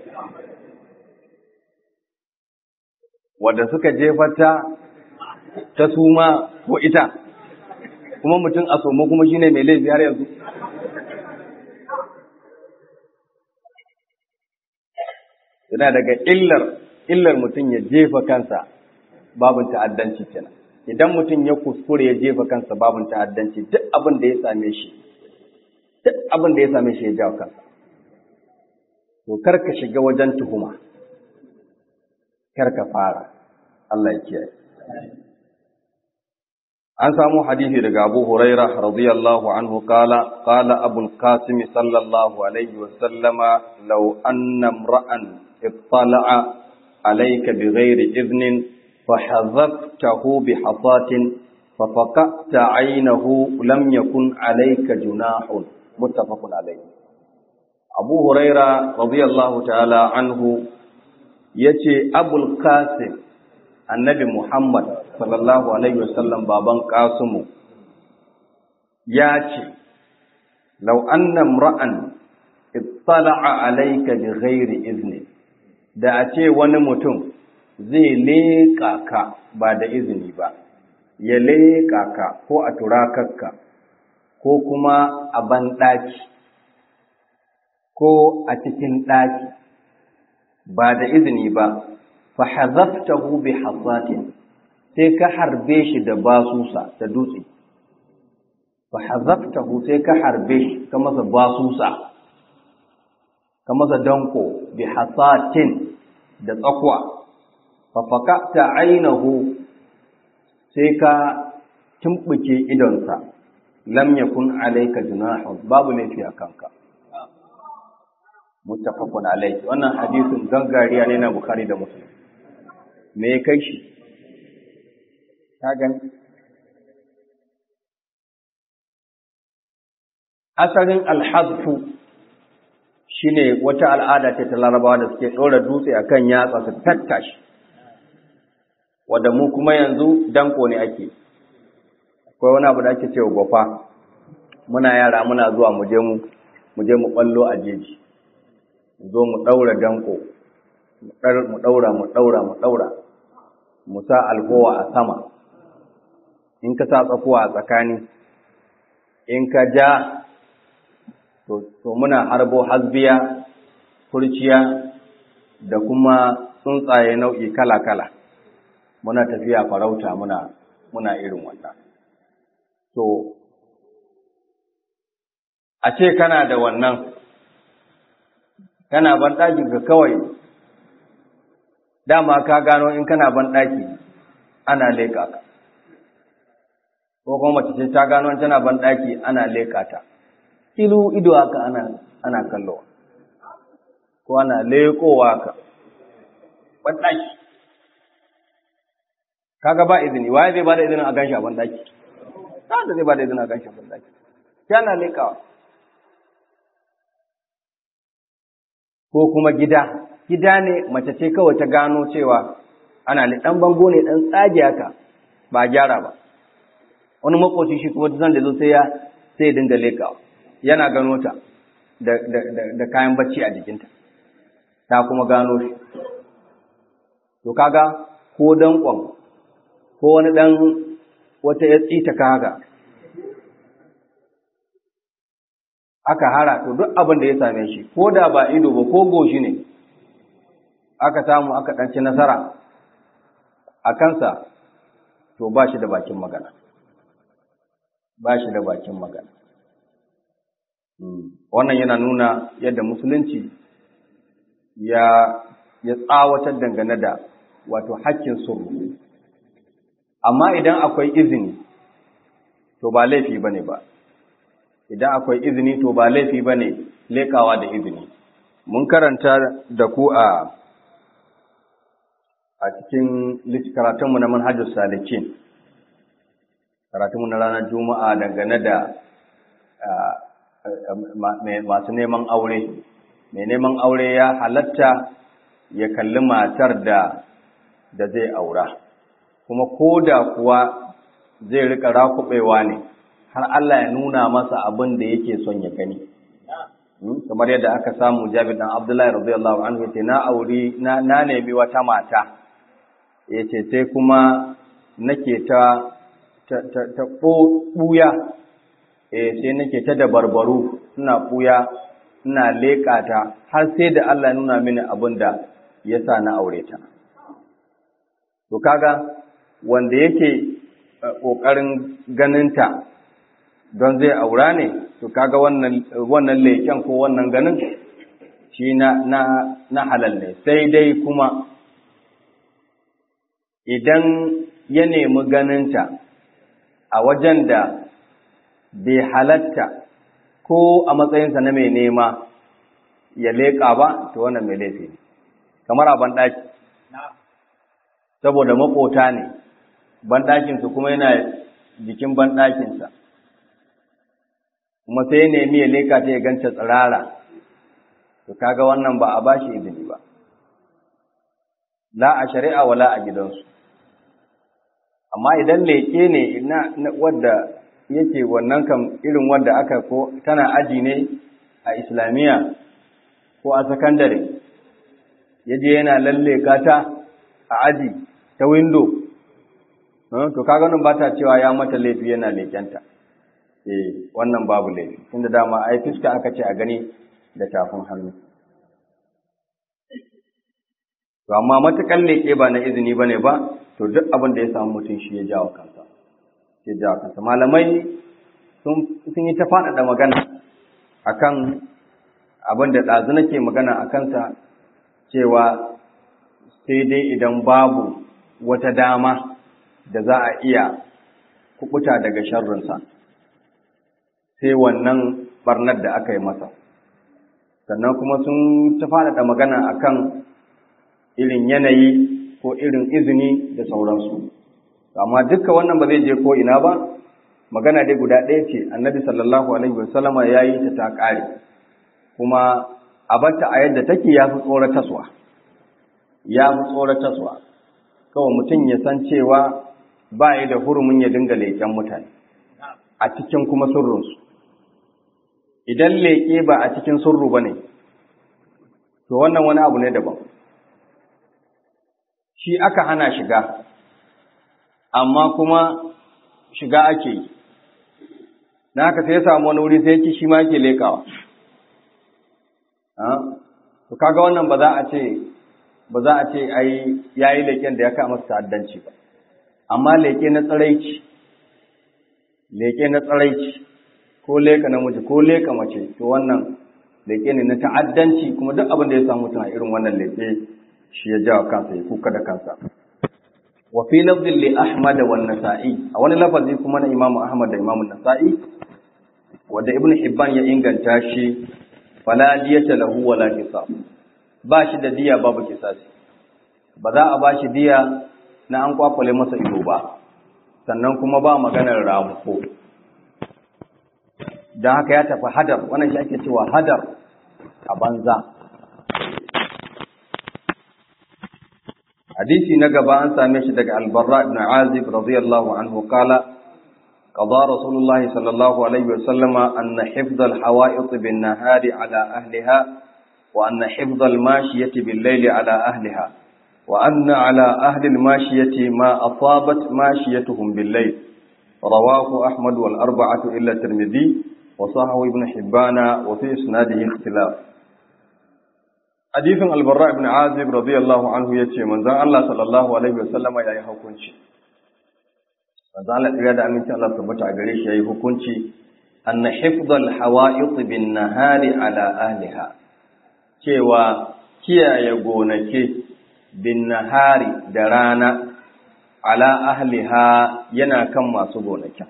Wadda suka jefata ta suma ko ita, kuma mutum a soma kuma shine mai laifi har yanzu. Yana daga illar, illar mutum ya jefa kansa babin ta'addanci kenan idan mutum ya kuskure ya jefa kansa babin ta'addanci duk abin da ya same shi duk abin da ya same shi ya jawo kansa to kar ka shiga wajen tuhuma kar ka fara Allah ya kiyaye an samu hadisi daga Abu Huraira radiyallahu anhu qala qala Abu al-Qasim sallallahu alaihi wa sallama law anna imra'an ittala'a alayka bighairi idhnin فحذفته بحصاة ففقأت عينه لم يكن عليك جناح متفق عليه أبو هريرة رضي الله تعالى عنه يتي أبو القاسم النبي محمد صلى الله عليه وسلم بابان قاسم ياتي لو أن امرأ اطلع عليك بغير إذن da a ce wani mutum zai leƙa ka ba da izini ba, ya leƙa ka ko a turakarka, ko kuma a banɗaki, ko a cikin ɗaki, ba da izini ba, fa hazaftahu bi hasatin sai ka harbe shi da basusa da dutse. Fa hazaftahu sai ka harbe shi ka masa basusa, ka masa danko bi hasatin da tsakwa. fafakata ainihu sai ka tumɓuke idonsa lam yakun alayka junahun babu laifi a kanka muttafaqun alayhi wannan hadisin gangariya ne na bukhari da muslim me ya kai shi ka gani asalin alhazfu shine wata al'ada ce ta larabawa da suke ɗora dutse akan yatsa su tattashi wadda mu kuma yanzu danko ne ake akwai wani abu da ake cewa gwafa muna yara muna zuwa mu je mu mu je mu ballo a jeji zo mu daura danko mu daura mu daura mu daura mu sa alkowa a sama in ka sa tsakuwa a tsakani in ka ja to, to muna harbo hasbiya kurciya da kuma tsuntsaye nau'i kala-kala muna tafiya farauta muna muna irin wannan to a ce kana da wannan kana banɗaki ka kawai dama ka gano in kana banɗaki ana leƙa ka ko kuma mace ce ta gano tana banɗaki ana leƙa ta ilu ido haka ana ana kallowa ko ana leƙowa ka banɗaki kaga ba izini waye zai bada izinin a ganshi a bandaki ta da zai bada izinin a ganshi a bandaki yana lekawa ko kuma gida gida ne mace ce kawai ta gano cewa ana dan bango ne dan tsage haka ba gyara ba wani makoci shi kuma zan da zo sai ya sai ya dinga lekawa yana gano ta da, da, da, da kayan bacci a jikinta ta kuma gano shi to kaga ko danƙon ko wani ɗan wata ya tsita kaga aka hara to duk abin da ya same shi ko da ba ido ba ko goshi ne aka samu aka ɗanci nasara a kansa to ba shi da bakin magana ba shi da bakin magana wannan yana nuna yadda musulunci ya ya tsawatar dangane da wato hakkin sirru amma idan akwai izini to ba laifi bane ba idan akwai izini to ba laifi bane lekawa da izini mun karanta da ku a a cikin karatunmu na manhajar salikin karatunmu na ranar juma'a dangane da masu neman aure mai neman aure ya halatta ya kalli matar da da zai aura kuma ko da kuwa zai rika rakubewa ne har Allah ya nuna masa abin da yake son ya gani kamar yadda aka samu Jabir dan Abdullahi radiyallahu anhu yace na auri na na nemi wata mata yace sai kuma nake ta ta ta, ta buya eh sai nake ta dabarbaru ina buya ina leƙa ta har sai da Allah ya nuna mini abin da yasa na aure ta to kaga wanda yake ƙoƙarin ganinta don zai aura ne to kaga wannan wannan leƙen ko wannan ganin shi na na na halal ne sai dai kuma idan ya nemi ganinta a wajen da bai halatta ko a matsayinsa na mai nema ya leƙa ba to wannan mai laifi kamar a banɗaki saboda maƙota ne banɗakinsu kuma yana jikin banɗakinsa kuma sai ya nemi ya leka ta ya ganta tsirara to kaga wannan ba a bashi izini ba la a shari'a wala a gidansu amma idan leƙe ne na wadda yake wannan kam irin wadda aka ko tana aji ne a islamiyya ko a sakandare yaje yana lalleka ta a aji ta window to kaga nan ba ta cewa ya mata laifi yana lekenta eh wannan babu laifi tunda dama ai fiska aka ce a gani da tafin hannu to amma matakan leke ba na izini bane ba to duk abin da ya samu mutum shi ya jawo kansa ya jawo kansa malamai sun sun yi ta faɗaɗa magana akan abin da ɗazu nake magana a kansa cewa sai dai idan babu wata dama da za a iya kubuta daga sharrinsa sai wannan barnar da aka yi masa sannan kuma sun ta faɗaɗa magana akan irin yanayi ko irin izini da sauransu amma dukkan wannan ba zai je ko ina ba magana dai guda ɗaya ce annabi sallallahu alaihi wasallama ya yi ta ta ƙare kuma a batta a yadda take ya fi tsorataswa ya fi tsorataswa kawai mutum ya san cewa ba yi da hurumin ya dinga leƙen mutane a cikin kuma sirrinsu idan leƙe ba a cikin sirru ba ne to wannan wani abu ne daban shi aka hana shiga amma kuma shiga ake yi na haka sai ya samu wani wuri sai yake shi ma yake leƙawa to kaga wannan ba za a ce ba za a ce ai yayi leƙen da ya kama ta'addanci ba amma leƙe na tsaraici leƙe na tsaraici ko leƙa namiji ko leƙa mace to wannan leƙe ne na ta'addanci kuma duk abin da ya samu mutum a irin wannan leƙe shi ya jawo kansa ya kuka da kansa wa fi lafzin li ahmad wa nasa'i a wani lafazi kuma na imamu ahmad da imamu nasa'i wanda ibnu hibban ya inganta shi fala diyata lahu wala qisas ba shi da diya babu kisasi ba za a ba shi diya na an kwakwale masa ido ba sannan kuma ba maganar ramuko don haka ya tafi hadar wannan shi ake cewa hadar a banza hadisi na gaba an same shi daga albarra ibn azib radiyallahu anhu qala قضى رسول الله صلى الله عليه وسلم أن حفظ الحوائط بالنهار على أهلها وأن حفظ الماشية بالليل على أهلها وأن على أهل الماشية ما أصابت ماشيتهم بالليل رواه أحمد والأربعة إلا الترمذي وصححه ابن حبان وفي إسناده اختلاف حديث البراء بن عازب رضي الله عنه يتي من ذا الله صلى الله عليه وسلم يا يحكمش manzo Allah tsira da amincin Allah tabbata a gare shi yayi hukunci anna hifdhal hawa'it bin nahari ala ahliha cewa kiyaye gonake bin nahari da rana ala ahliha yana kan masu gonakin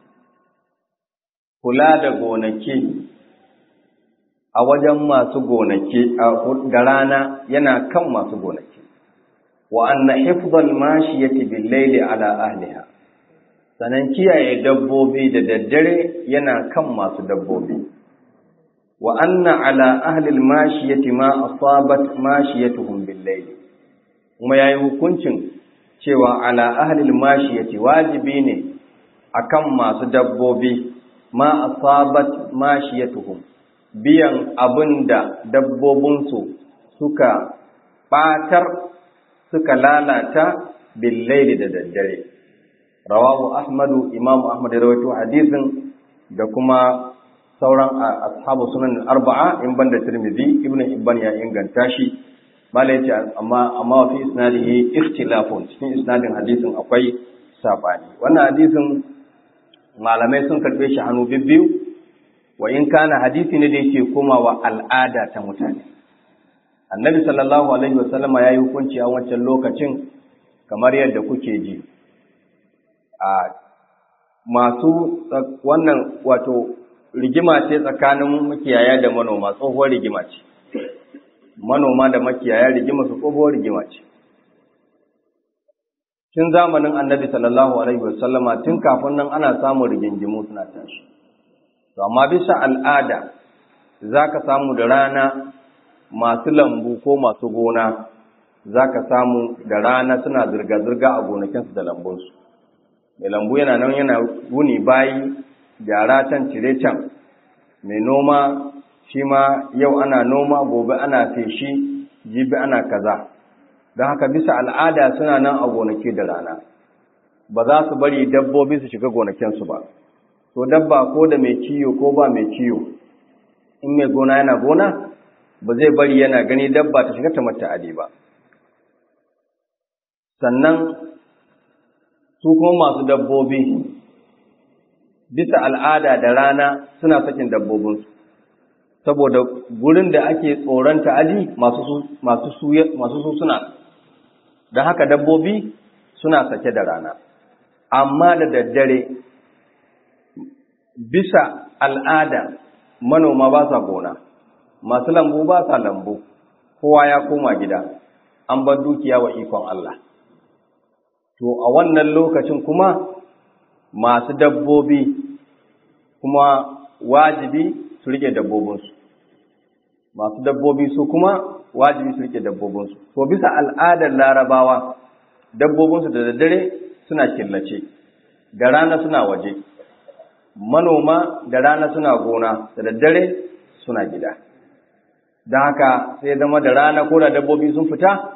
kula da gonaki a wajen masu gonaki da rana yana kan masu gonaki wa anna hifdhal mashiyati bil layli ala ahliha sanan kiyaye dabbobi da daddare yana kan masu dabbobi wa anna ala ahli al mashiyati ma asabat mashiyatuhum bil layli kuma yayi hukuncin cewa ala ahli al mashiyati wajibi ne akan masu dabbobi ma asabat mashiyatuhum biyan abinda dabbobinsu suka batar suka lalata billaili da daddare rawahu ahmadu imamu ahmad ya rawaito hadisin da kuma sauran ashabu sunan arba'a in banda tirmidhi ibnu ibban ya inganta shi mala yace amma amma fi isnadihi ikhtilafun cikin isnadin hadisin akwai sabani wannan hadisin malamai sun karbe shi hannu bibbiyu wa in kana hadisi ne da yake komawa al'ada ta mutane annabi sallallahu alaihi wasallama ya yi hukunci a wancan lokacin kamar yadda kuke ji a masu wannan wato rigima ce tsakanin makiyaya da manoma tsohuwar rigima ce manoma da makiyaya rigima su tsohuwar rigima ce tun zamanin annabi sallallahu alaihi wasallama tun kafin nan ana samun rigingimu suna tashi to amma bisa al'ada za ka samu da rana masu lambu ko masu gona za ka samu da rana suna zirga-zirga a gonakinsu da lambunsu mai lambu yana nan yana wuni bayi gyara can cire can mai noma shi ma yau ana noma gobe ana feshi jibi ana kaza don haka bisa al'ada suna nan a gonaki da rana ba za su bari dabbobi su shiga gonakinsu ba to dabba ko da mai ciyo ko ba mai ciyo in mai gona yana gona ba zai bari yana gani dabba ta shiga ta mata adi ba sannan su kuma masu dabbobi bisa al'ada da rana suna sakin dabbobinsu saboda gurin da ake tsoron ta'adi masu su suna don haka dabbobi suna sake da rana amma da daddare bisa al'ada manoma ba sa gona masu lambu ba sa lambu kowa ya koma gida an bar dukiya wa ikon Allah to a wannan lokacin kuma masu dabbobi kuma wajibi su rike dabbobinsu masu dabbobi su kuma wajibi su rike dabbobinsu to bisa al'adar larabawa dabbobinsu da daddare suna killace da rana suna waje manoma da rana suna gona da daddare suna gida don haka sai zama da rana ko da dabbobi sun fita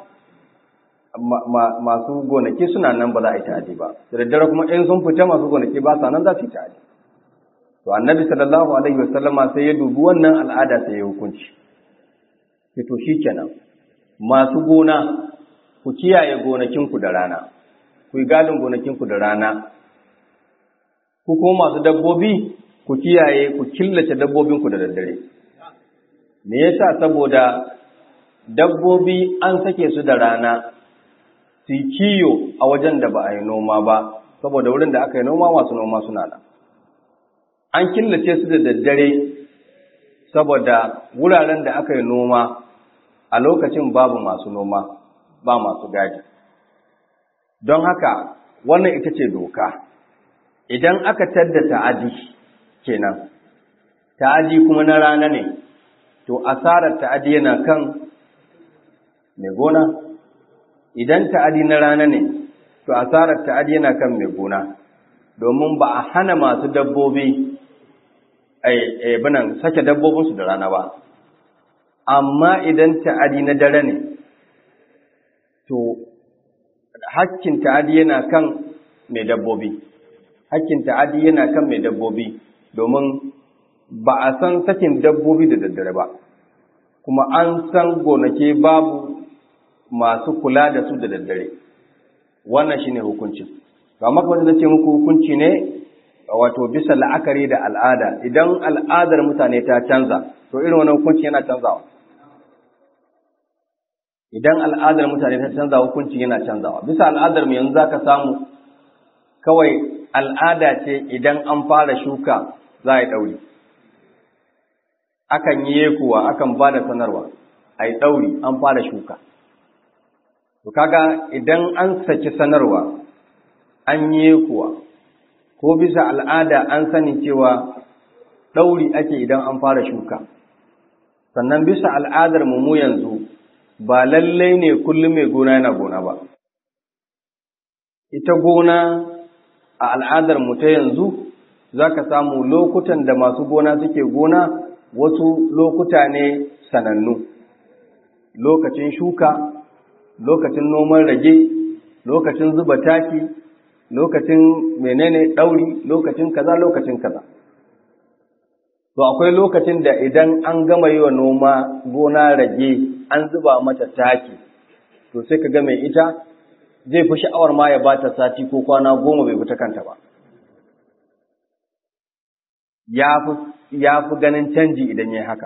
masu gonaki suna nan ba za a yi ta'adi ba da daddare kuma in sun fita masu gonaki ba sa nan za su yi ta'adi to annabi sallallahu alaihi wasallama sai ya dubi wannan al'ada sai ya hukunci to kenan masu gona ku kiyaye gonakinku da rana ku yi gadin gonakinku da rana ku kuma masu dabbobi ku kiyaye ku killace dabbobinku da daddare me yasa saboda dabbobi an sake su da rana su kiyo a wajen da ba a yi noma ba saboda wurin da aka yi noma masu noma suna nan an killace su da daddare saboda wuraren da aka yi noma a lokacin babu masu noma ba masu gadi don haka wannan ita ce doka idan aka tadda ta'adi kenan ta'adi kuma na rana ne to asarar ta'adi yana kan mai gona idan ta'adi na rana ne to asarar ta'adi yana kan mai gona domin ba a hana masu dabbobi ai binan sake dabbobinsu da rana ba amma idan ta'adi na dare ne to hakkin ta'adi yana kan mai dabbobi hakkin ta'adi yana kan mai dabbobi domin ba a san sakin dabbobi da daddare ba kuma an san gonake babu masu kula da su da daddare wannan shine hukuncin to amma kamar da ce muku hukunci ne wato bisa la'akari da al'ada idan al'adar mutane ta canza to irin wannan hukunci yana canzawa idan al'adar mutane ta canza hukunci yana canzawa bisa al'adar mu yanzu zaka samu kawai al'ada ce idan an fara shuka za a yi ɗauri akan yi yekuwa akan ba da sanarwa a yi ɗauri an fara shuka to kaga idan an saki sanarwa an yi yekuwa ko bisa al'ada an sani cewa ɗauri ake idan an fara shuka sannan bisa al'adar mu yanzu ba lallai ne kullum mai gona yana gona ba ita gona a al'adar mu ta yanzu za ka samu lokutan da masu gona suke gona wasu lokuta ne sanannu lokacin shuka lokacin noman rage lokacin zuba taki lokacin menene ɗauri lokacin kaza lokacin kaza to akwai lokacin da idan an gama yi wa noma gona rage an zuba mata taki to sai ka ga mai ita zai fi sha'awar ma ya bata sati ko kwana goma bai fita kanta ba ya fi ganin canji idan ya haka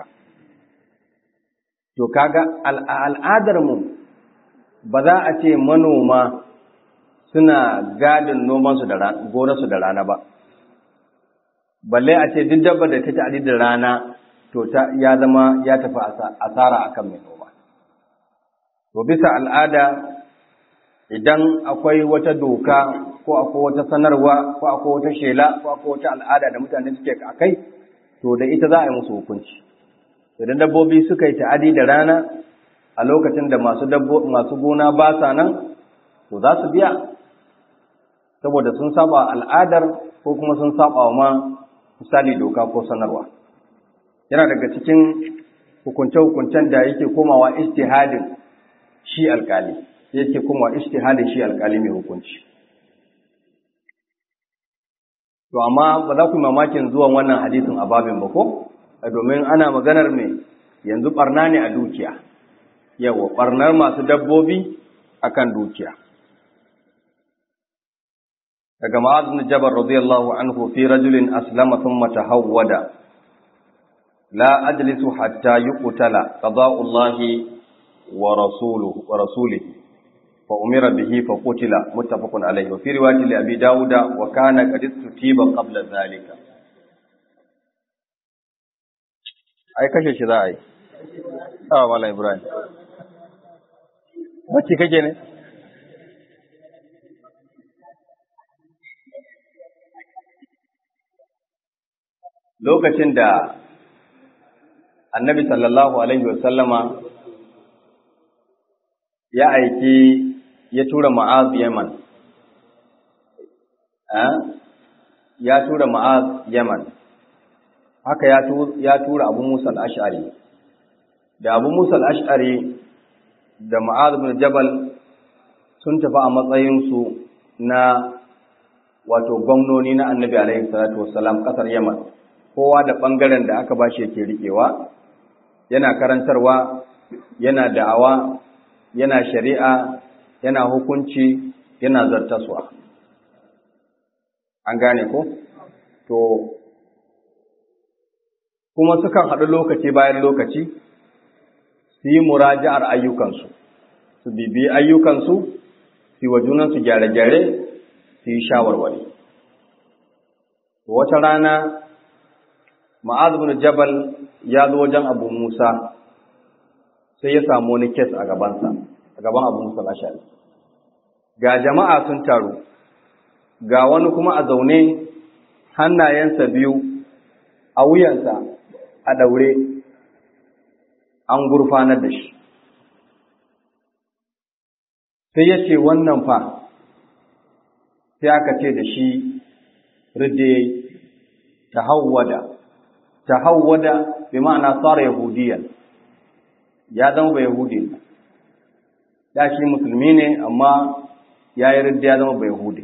to kaga al'adarmu ba za a ce manoma suna gadin nomansu da gonarsu da rana ba balle a ce duk dabba da ta ci da rana to ta ya zama ya tafi asara akan mai noma to bisa al'ada idan akwai wata doka ko akwai wata sanarwa ko akwai wata shela ko akwai wata al'ada da mutane suke a kai to da ita za a yi musu hukunci idan dabbobi suka yi ta'adi da rana a lokacin da masu masu gona ba sa nan to za su biya saboda sun saba al'adar ko kuma sun saba wa ma misali doka ko sanarwa yana daga cikin hukunce-hukuncen da yake komawa istihadin shi alkali yake komawa istihadin shi alkali mai hukunci to amma ba za ku yi mamakin zuwan wannan hadisin a babin ba ko domin ana maganar mai yanzu barna ne a dukiya yawa barnar masu dabbobi akan dukiya daga ma'az bin jabal radiyallahu anhu fi rajulin aslama thumma tahawwada la ajlisu hatta yuqtala qada'u Allahi wa rasuluhu wa rasulihi fa umira bihi fa qutila muttafaqun alayhi wa fi riwayati li abi dauda wa kana qad istutiba qabla zalika ai kashe shi za a yi awa mala ibrahim wacce kake ne lokacin da annabi sallallahu alaihi wasallama ya aiki ya tura ma'az yaman ya tura ma'az yaman haka ya tura abu musa al'ash'ari da abu musa al'ash'ari da ma'az bin jabal sun tafi a matsayinsu na wato gwamnoni na annabi alaihi salatu wassalam ƙasar yaman kowa da ɓangaren da aka bashi yake riƙewa yana karantarwa yana da'awa yana shari'a yana hukunci yana zartaswa an gane ko to kuma sukan haɗu lokaci bayan lokaci su yi muraja'ar ayyukansu su bibi ayyukansu su yi wa junansu gyare-gyare su yi shawarwari wata rana ma'az bin jabal ya zo wajen abu musa sai ya samu wani kes a gabansa a gaban abu musa ashari ga jama'a sun taru ga wani kuma a zaune hannayensa biyu a wuyansa a daure an gurfanar da shi sai ya ce wannan fa sai aka ce da shi ridde ta hawwada ta hawwada bi ma'ana tsara yahudiyan ya zama ba yahudi ya shi musulmi ne amma ya yi ridda ya zama ba yahudi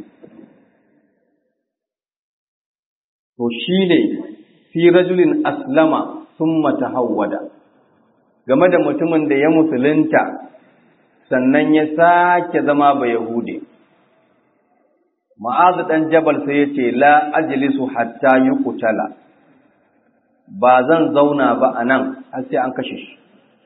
to shi ne fi rajulin aslama summa tahawwada game da mutumin da ya musulunta sannan ya sake zama ba Yahudi. ma'azu dan jabal sai yace la ajlisu hatta yuqtala ba zan zauna ba anan har sai an kashe shi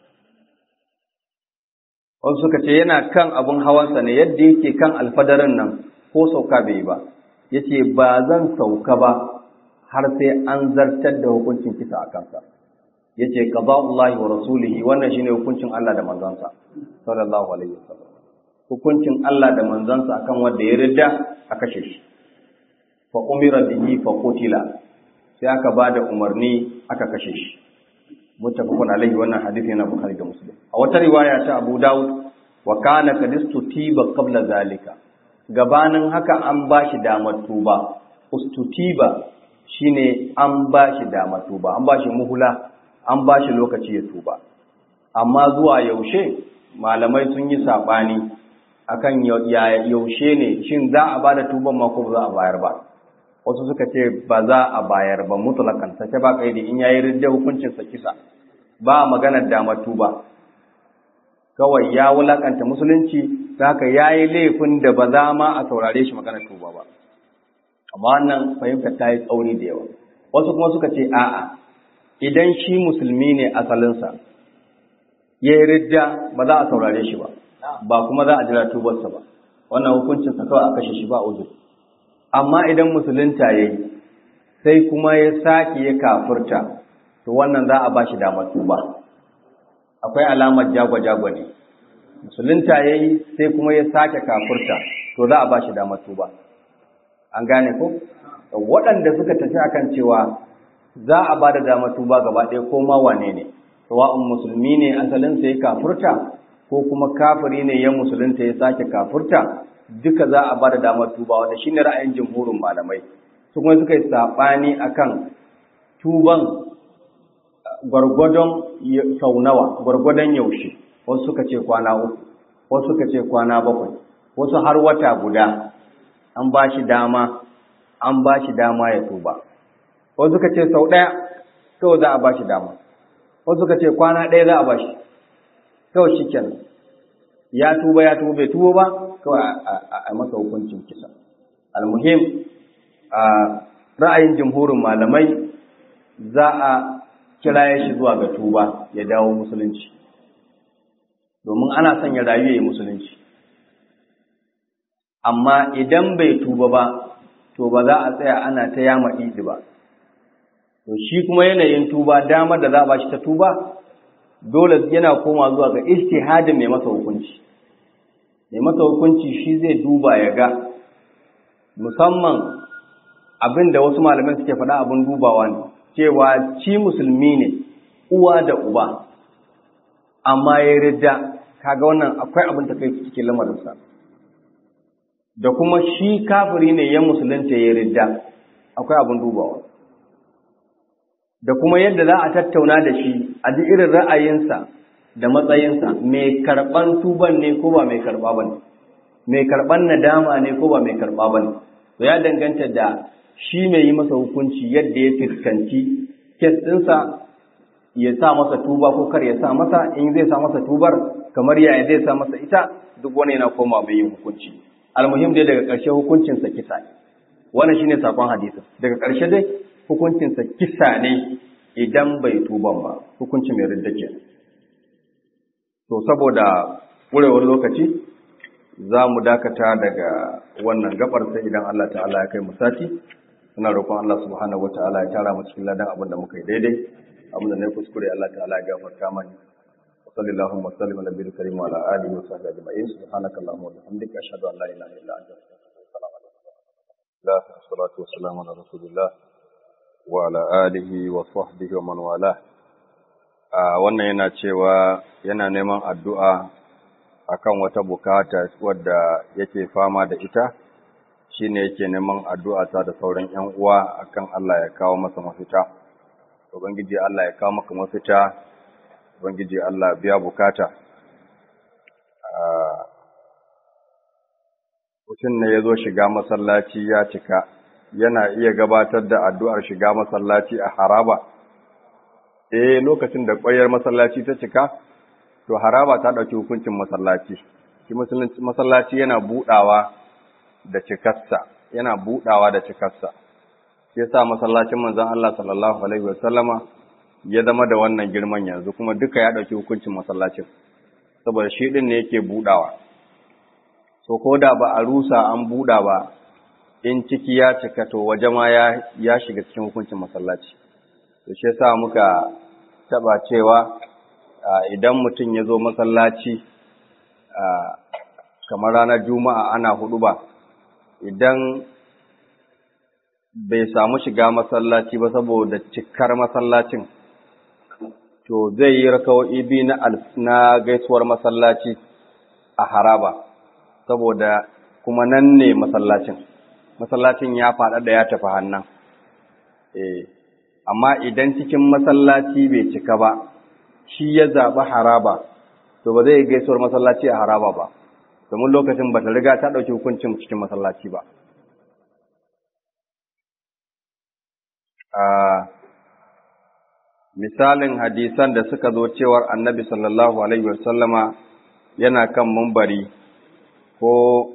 wasu suka ce yana kan abun hawansa ne yadda yake kan alfadarin nan ko sauka bai yi ba yace ba zan sauka ba har sai an zartar da hukuncin kisa a kansa yace qada'ullahi wa rasulihi wannan shine hukuncin Allah da manzansa sallallahu alaihi wasallam hukuncin Allah da manzansa akan wanda ya ridda a kashe shi fa umira bihi fa qutila sai aka bada umarni aka kashe shi muttafaqun alaihi wannan hadisi yana bukhari da muslim a wata riwaya ta abu daud wa kana qad istutiba qabla zalika gabanin haka an bashi damar tuba ustutiba shine an bashi damar tuba an bashi muhula an bashi lokaci ya tuba amma zuwa yaushe malamai sun yi sabani akan yaushe ne shin za a bada tuban ma ko za a bayar ba wasu suka ce ba za a bayar ba mutlakan sace ba kaidi in yayi ridda hukuncin sa kisa ba maganar damar tuba kawai ya wulakanta musulunci haka yayi laifin da ba za ma a saurare shi maganar tuba ba amma wannan fahimtar ta yi tsauri da yawa wasu kuma suka ce a'a idan shi musulmi ne asalinsa ya yi ridda ba za a saurare shi ba ba kuma za a jira tubarsa ba wannan hukuncinsa kawai a kashe shi ba uzuri amma idan musulunta ya yi sai kuma ya sake ya kafurta to wannan za a ba shi damar tuba akwai alamar jagwa-jagwa ne musulunta ya yi sai kuma ya sake kafurta to za a ba shi damar tuba an gane ko waɗanda suka tafi akan cewa za a ba da damar tuba gaba ɗaya ko ma wane ne sawa'un musulmi ne asalinsa ya kafurta ko kuma kafiri ne ya musulunta ya sake kafurta duka za a ba da damar tuba wanda shi ne ra'ayin jimhurin malamai su kuma suka yi saɓani a kan tuban gwargwadon sau nawa gwargwadon yaushe wasu suka ce kwana uku wasu suka ce kwana bakwai wasu har wata guda an ba shi dama an ba shi dama ya tuba wasu suka ce sau ɗaya kawai za a ba shi dama wasu suka ce kwana ɗaya za a ba shi kawai shi kenan ya tuba ya tuba bai tuba ba kawai a masa hukuncin kisa almuhim a ra'ayin jumhurin malamai za a kira shi zuwa ga tuba ya dawo musulunci domin ana son ya rayu ya yi musulunci amma idan bai tuba ba to ba za a tsaya ana ta yama idi ba to shi kuma yanayin tuba damar da za a ba shi ta tuba dole yana koma zuwa ga ijtihadin mai masa hukunci mai masa hukunci shi zai duba ya ga musamman abin da wasu malamai suke faɗa abin dubawa ne cewa ci musulmi ne uwa da uba amma ya ridda kaga wannan akwai abin da kai cikin lamarinsa da kuma shi kafiri ne ya musulunta ya ridda akwai abin dubawa da kuma yadda za a tattauna da shi a duk irin ra'ayinsa da matsayinsa mai karɓan tuban ne ko ba mai karɓa ba ne mai karɓan nadama ne ko ba mai karɓa ba ne to ya danganta da shi mai yi masa hukunci yadda ya fuskanci kes ɗinsa ya sa masa tuba ko kar ya sa masa in zai sa masa tubar kamar yaya zai sa masa ita duk wani yana koma mai yin hukunci almuhim dai daga ƙarshe hukuncinsa kisa ne wannan shine sakon hadisin daga ƙarshe dai hukuncinsa kisa ne idan bai tuban ba hukunci mai ridda ke to saboda wurewar lokaci za mu dakata daga wannan gabar sai idan Allah ta'ala ya kai mu sati suna roƙon Allah subhanahu wata'ala ya tara mu cikin ladan abin da muka yi daidai abin da na kuskure Allah ta'ala ya gafarta mani wa sallallahu wa sallam ala nabiyil karim wa ala alihi wa sahbihi ajma'in subhanakallahumma wa bihamdika ashhadu an la ilaha illa anta astaghfiruka wa atubu ilaik salatu wassalamu ala rasulillah wa ala alihi wa sahbihi wa man wala wannan yana cewa yana neman addu'a akan wata bukata wadda yake fama da ita shine yake neman addu'a ta da sauran ƴan uwa akan Allah ya kawo masa mafita ubangiji Allah ya kawo maka mafita ubangiji Allah biya bukata mutum ne ya zo shiga masallaci ya cika yana iya gabatar da addu'ar shiga masallaci a haraba eh lokacin da ƙwayar masallaci ta cika to haraba ta ɗauki hukuncin masallaci shi masallaci yana buɗawa da cikarsa yana budawa da cikarsa sai sa masallacin manzon Allah sallallahu alaihi wasallama ya zama da wannan girman yanzu kuma duka ya dauki hukuncin masallacin saboda shi din ne yake budawa so ko da ba a rusa an buda ba in ciki ya cika to waje ma ya ya shiga cikin hukuncin masallaci to shi yasa muka taba cewa idan mutum ya zo masallaci kamar ranar juma'a ana hudu ba idan bai samu shiga masallaci ba saboda cikar masallacin to zai yi raka'o'i biyu na na gaisuwar masallaci a haraba saboda kuma nan ne masallacin masallacin ya faɗa da ya tafi hannan eh amma idan cikin masallaci bai cika ba shi ya zaɓi haraba to ba zai gaisuwar masallaci a haraba ba domin lokacin ba ta riga ta ɗauki hukuncin cikin masallaci ba misalin hadisan da suka zo cewar annabi sallallahu alaihi wasallama yana kan mumbari ko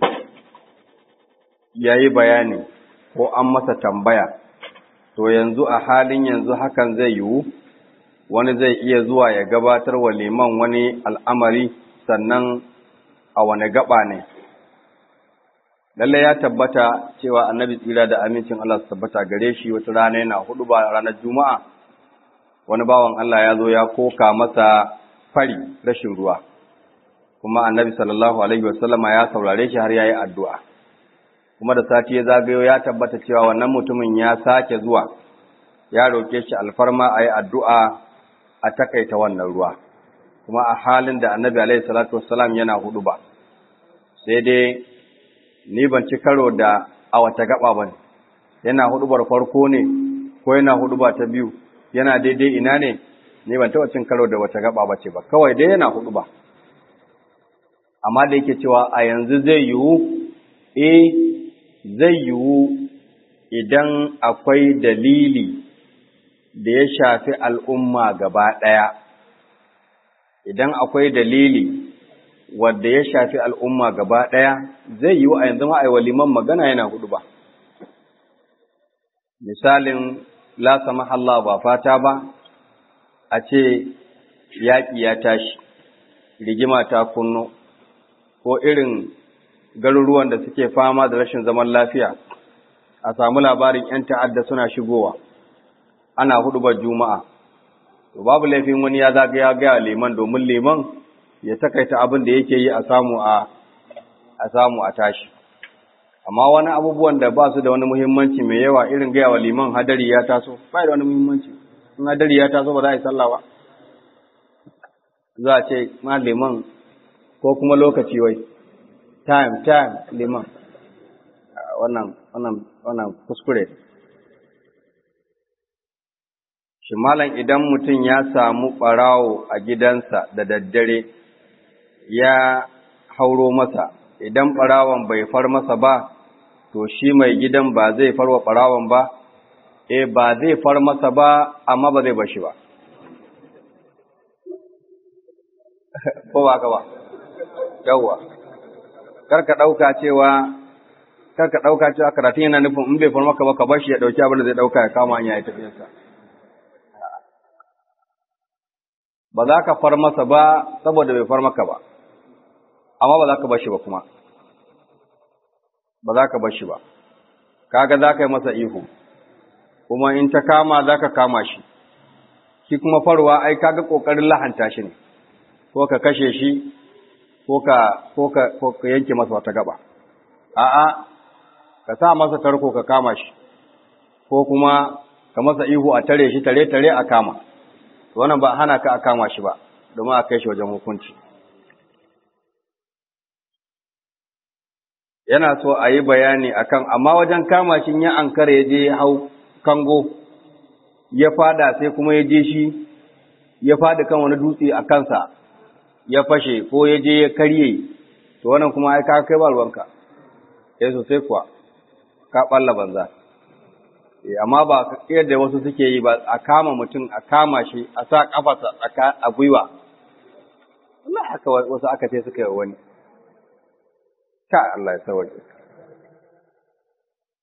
ya yi bayani ko an masa tambaya to yanzu a halin yanzu hakan zai yiwu wani zai iya zuwa ya gabatar wa liman wani al'amari sannan a wane gaba ne lalle ya tabbata cewa annabi tsira da amincin Allah su tabbata gare shi wata rana yana hudu ba ranar juma'a wani bawan Allah ya zo ya koka masa fari rashin ruwa kuma annabi sallallahu alaihi wasallama ya saurare shi har ya yi addu'a kuma da sati ya zagayo ya tabbata cewa wannan mutumin ya sake zuwa ya roƙe shi alfarma a yi addu'a a takaita wannan ruwa kuma a halin da annabi alaihi salatu wassalam yana hudu ba sai dai ni ban ci karo da a wata gaba ba yana hudubar farko ne ko yana huduba ta biyu yana daidai ina ne ni ban taɓa cin karo da wata gaba ba ce ba kawai dai yana huduba amma da yake cewa a yanzu zai yiwu eh zai yiwu idan akwai dalili da ya shafi al'umma gaba ɗaya idan akwai dalili wadda ya shafi al'umma gaba ɗaya zai yi wa a yanzu ma'aiwa liman magana yana hudu ba. Misalin lasa mahalla ba fata ba, a ce yaƙi ya tashi, rigima ta kunno, ko irin garuruwan da suke fama da rashin zaman lafiya, a samu labarin ‘yan ta'adda suna shigowa, ana hudu ba juma'a. Babu laifin wani ya zagaya gaya liman domin liman ya takaita abin da yake yi a samu a a samu a tashi amma wani abubuwan da ba su da wani muhimmanci mai yawa irin gaya wa liman hadari ya taso ba da wani muhimmanci in hadari ya taso ba za a yi sallah ba za a ce ma liman ko kuma lokaci wai time time liman wannan wannan wannan kuskure shi malam idan mutum ya samu ɓarawo a gidansa da daddare ya hauro masa idan ɓarawon bai far masa ba to shi mai gidan ba zai farwa ɓarawon ba e ba zai far masa ba amma ba zai bashi ba ko ba ka ba yawwa karka ɗauka cewa karka ɗauka cewa karatun yana nufin in bai far maka ba ka bashi ya ɗauki abin da zai ɗauka ya kama hanya ya tafiyarsa ba za ka far masa ba saboda bai far maka ba amma ba za ka bashi ba kuma ba za ka bashi ba kaga za ka yi masa ihu kuma in ta kama za ka kama shi shi kuma farwa ai kaga kokarin lahanta shi ne ko ka kashe shi ko ka ko ka ko ka yanke masa wata gaba a'a ka sa masa tarko ka kama shi ko kuma ka masa ihu a tare shi tare tare a kama wannan ba hana ka a kama shi ba domin a kai shi wajen hukunci yana so a yi bayani akan amma wajen kama shi ya ankara ya je hau kango ya fada sai kuma ya je shi ya fada kan wani dutse a kansa ya fashe ko ya je ya karye to wannan kuma ai ka kai ba ruwanka sai sosai kuwa ka balla banza amma ba yadda wasu suke yi ba a kama mutum a kama shi a sa kafarsa a gwiwa Allah haka wasu aka ce suka yi wani ka Allah ya sauke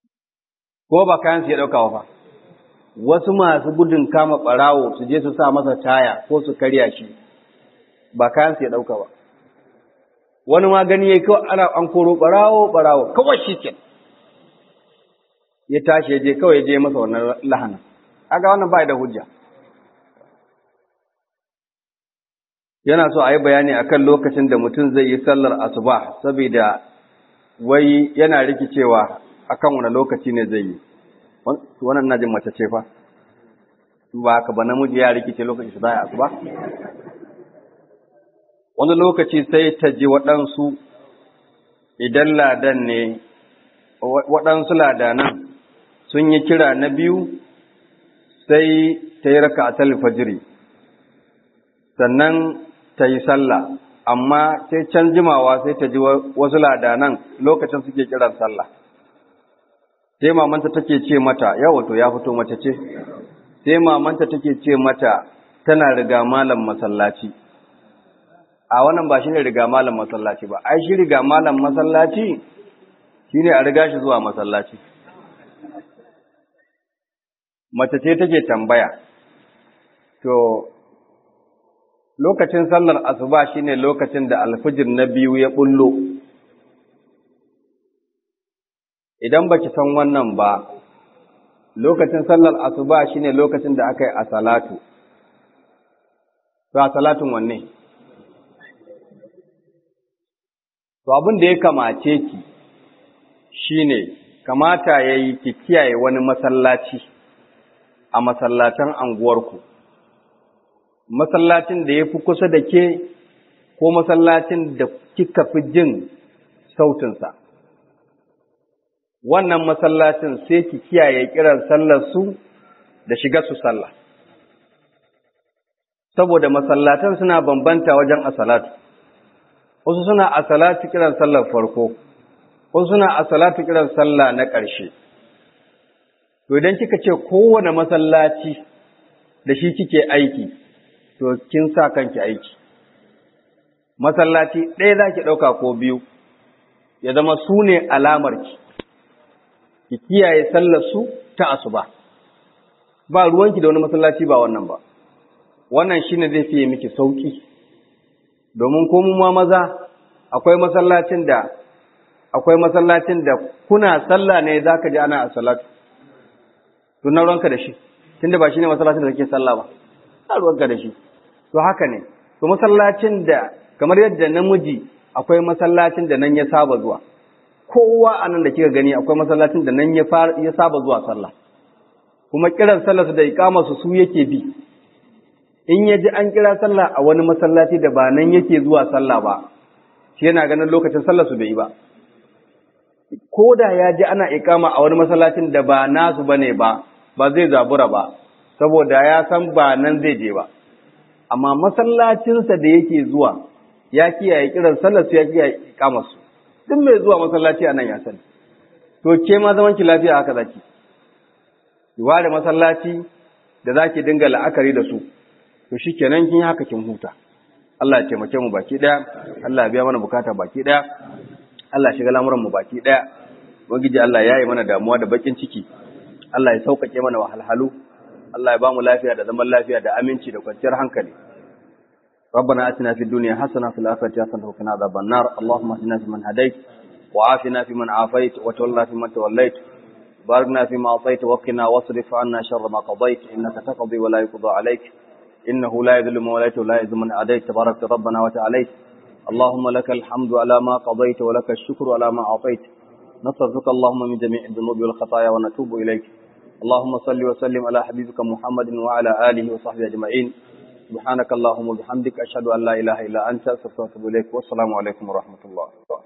ko ba kayan su ya ɗauka fa wasu masu gudun kama ɓarawo su je su sa masa taya ko su karya shi ba kayan su ya ɗauka ba wani ma gani ya kawai ana an koro ɓarawo ɓarawo kawai shi ke ya tashi ya je kawai ya je masa wannan lahana aga wannan ba da hujja yana so a yi bayani akan lokacin da mutum zai yi sallar asuba saboda wai yana rikicewa akan wani lokaci ne zai yi wannan najin mace ce fa ba haka ba namiji ya rikice lokacin da ya asuba wani lokaci sai ta ji waɗansu idan ladan ne waɗansu ladanan sun yi kira na biyu sai ta yi raka a talifajiri sannan ta yi sallah amma sai can jimawa sai ta ji wasu ladanan lokacin suke kiran sallah sai mamanta take ce mata yawa to ya fito mace ce sai mamanta take ce mata tana riga malam masallaci a wannan ba shine riga malam masallaci ba ai shi riga malam masallaci shine a riga shi zuwa masallaci mace ce take tambaya to lokacin sallar asuba shine lokacin da alfijir na biyu ya bullo idan baki san wannan ba lokacin sallar asuba shine lokacin da aka yi a salatu to a salatun wanne to abin da ya kamace ki shine kamata yayi ki kiyaye wani masallaci a masallatan anguwarku masallacin da ya fi kusa da ke ko masallacin da kika fi jin sautinsa wannan masallacin sai ki kiyaye kiran sallar su da shiga su sallah saboda masallatan suna bambanta wajen asalatu wasu suna asalatu kiran sallar farko wasu suna asalatu kiran sallah na ƙarshe to idan kika ce kowane masallaci da shi kike aiki to kin sa kanki aiki masallaci ɗaya za ki ɗauka ko biyu ya zama su ne alamarki ki kiyaye sallar su ta asuba ba ruwanki da wani masallaci ba wannan ba wannan shine zai fiye miki sauki domin ko mu ma maza akwai masallacin da akwai masallacin da kuna sallah ne zaka ji ana salatu to na ruwanka da shi tunda ba shine masallacin da kake sallah ba na ruwanka da shi to haka ne to masallacin da kamar yadda namiji akwai masallacin da nan ya saba zuwa kowa anan da kika gani akwai masallacin da nan ya ya saba zuwa sallah kuma kiran sallar su da iqamar su su yake bi in ya ji an kira sallah a wani masallaci da ba nan yake zuwa sallah ba shi yana ganin lokacin sallar su bai yi ba ko da ya ji ana ikama a wani masallacin da ba nasu bane ba ba zai zabura ba saboda ya san ba nan zai je ba amma masallacinsa da yake zuwa ya kiyaye kiran sallar su ya kiyaye ikamar su duk mai zuwa masallaci a nan ya sani to ke ma zaman ki lafiya haka zaki ki ware masallaci da zaki dinga la'akari da su to shikenan kin haka kin huta Allah ya taimake mu baki daya Allah ya biya mana bukata baki daya Allah ya shiga lamuran mu baki daya ubangiji Allah ya yi mana damuwa da bakin ciki Allah ya sauƙaƙe mana wahalhalu Allah ya ba mu lafiya da zaman lafiya da aminci da kwanciyar hankali ربنا آتنا في الدنيا حسنة في الآخرة حسنة وقنا عذاب النار اللهم اهدنا فيمن هديت وعافنا فيمن عافيت وتولنا فيمن توليت باركنا فيما أعطيت وقنا واصرف عنا شر ما قضيت إنك تقضي ولا يقضى عليك إنه لا يذل من وليت ولا يذل من أديت تبارك ربنا وتعاليت اللهم لك الحمد على ما قضيت ولك الشكر على ما أعطيت نصرفك اللهم من جميع الذنوب والخطايا ونتوب إليك اللهم صل وسلم على حبيبك محمد وعلى آله وصحبه أجمعين سبحانك اللهم وبحمدك أشهد أن لا إله إلا أنت أستغفرك وأتوب إليك والسلام عليكم ورحمة الله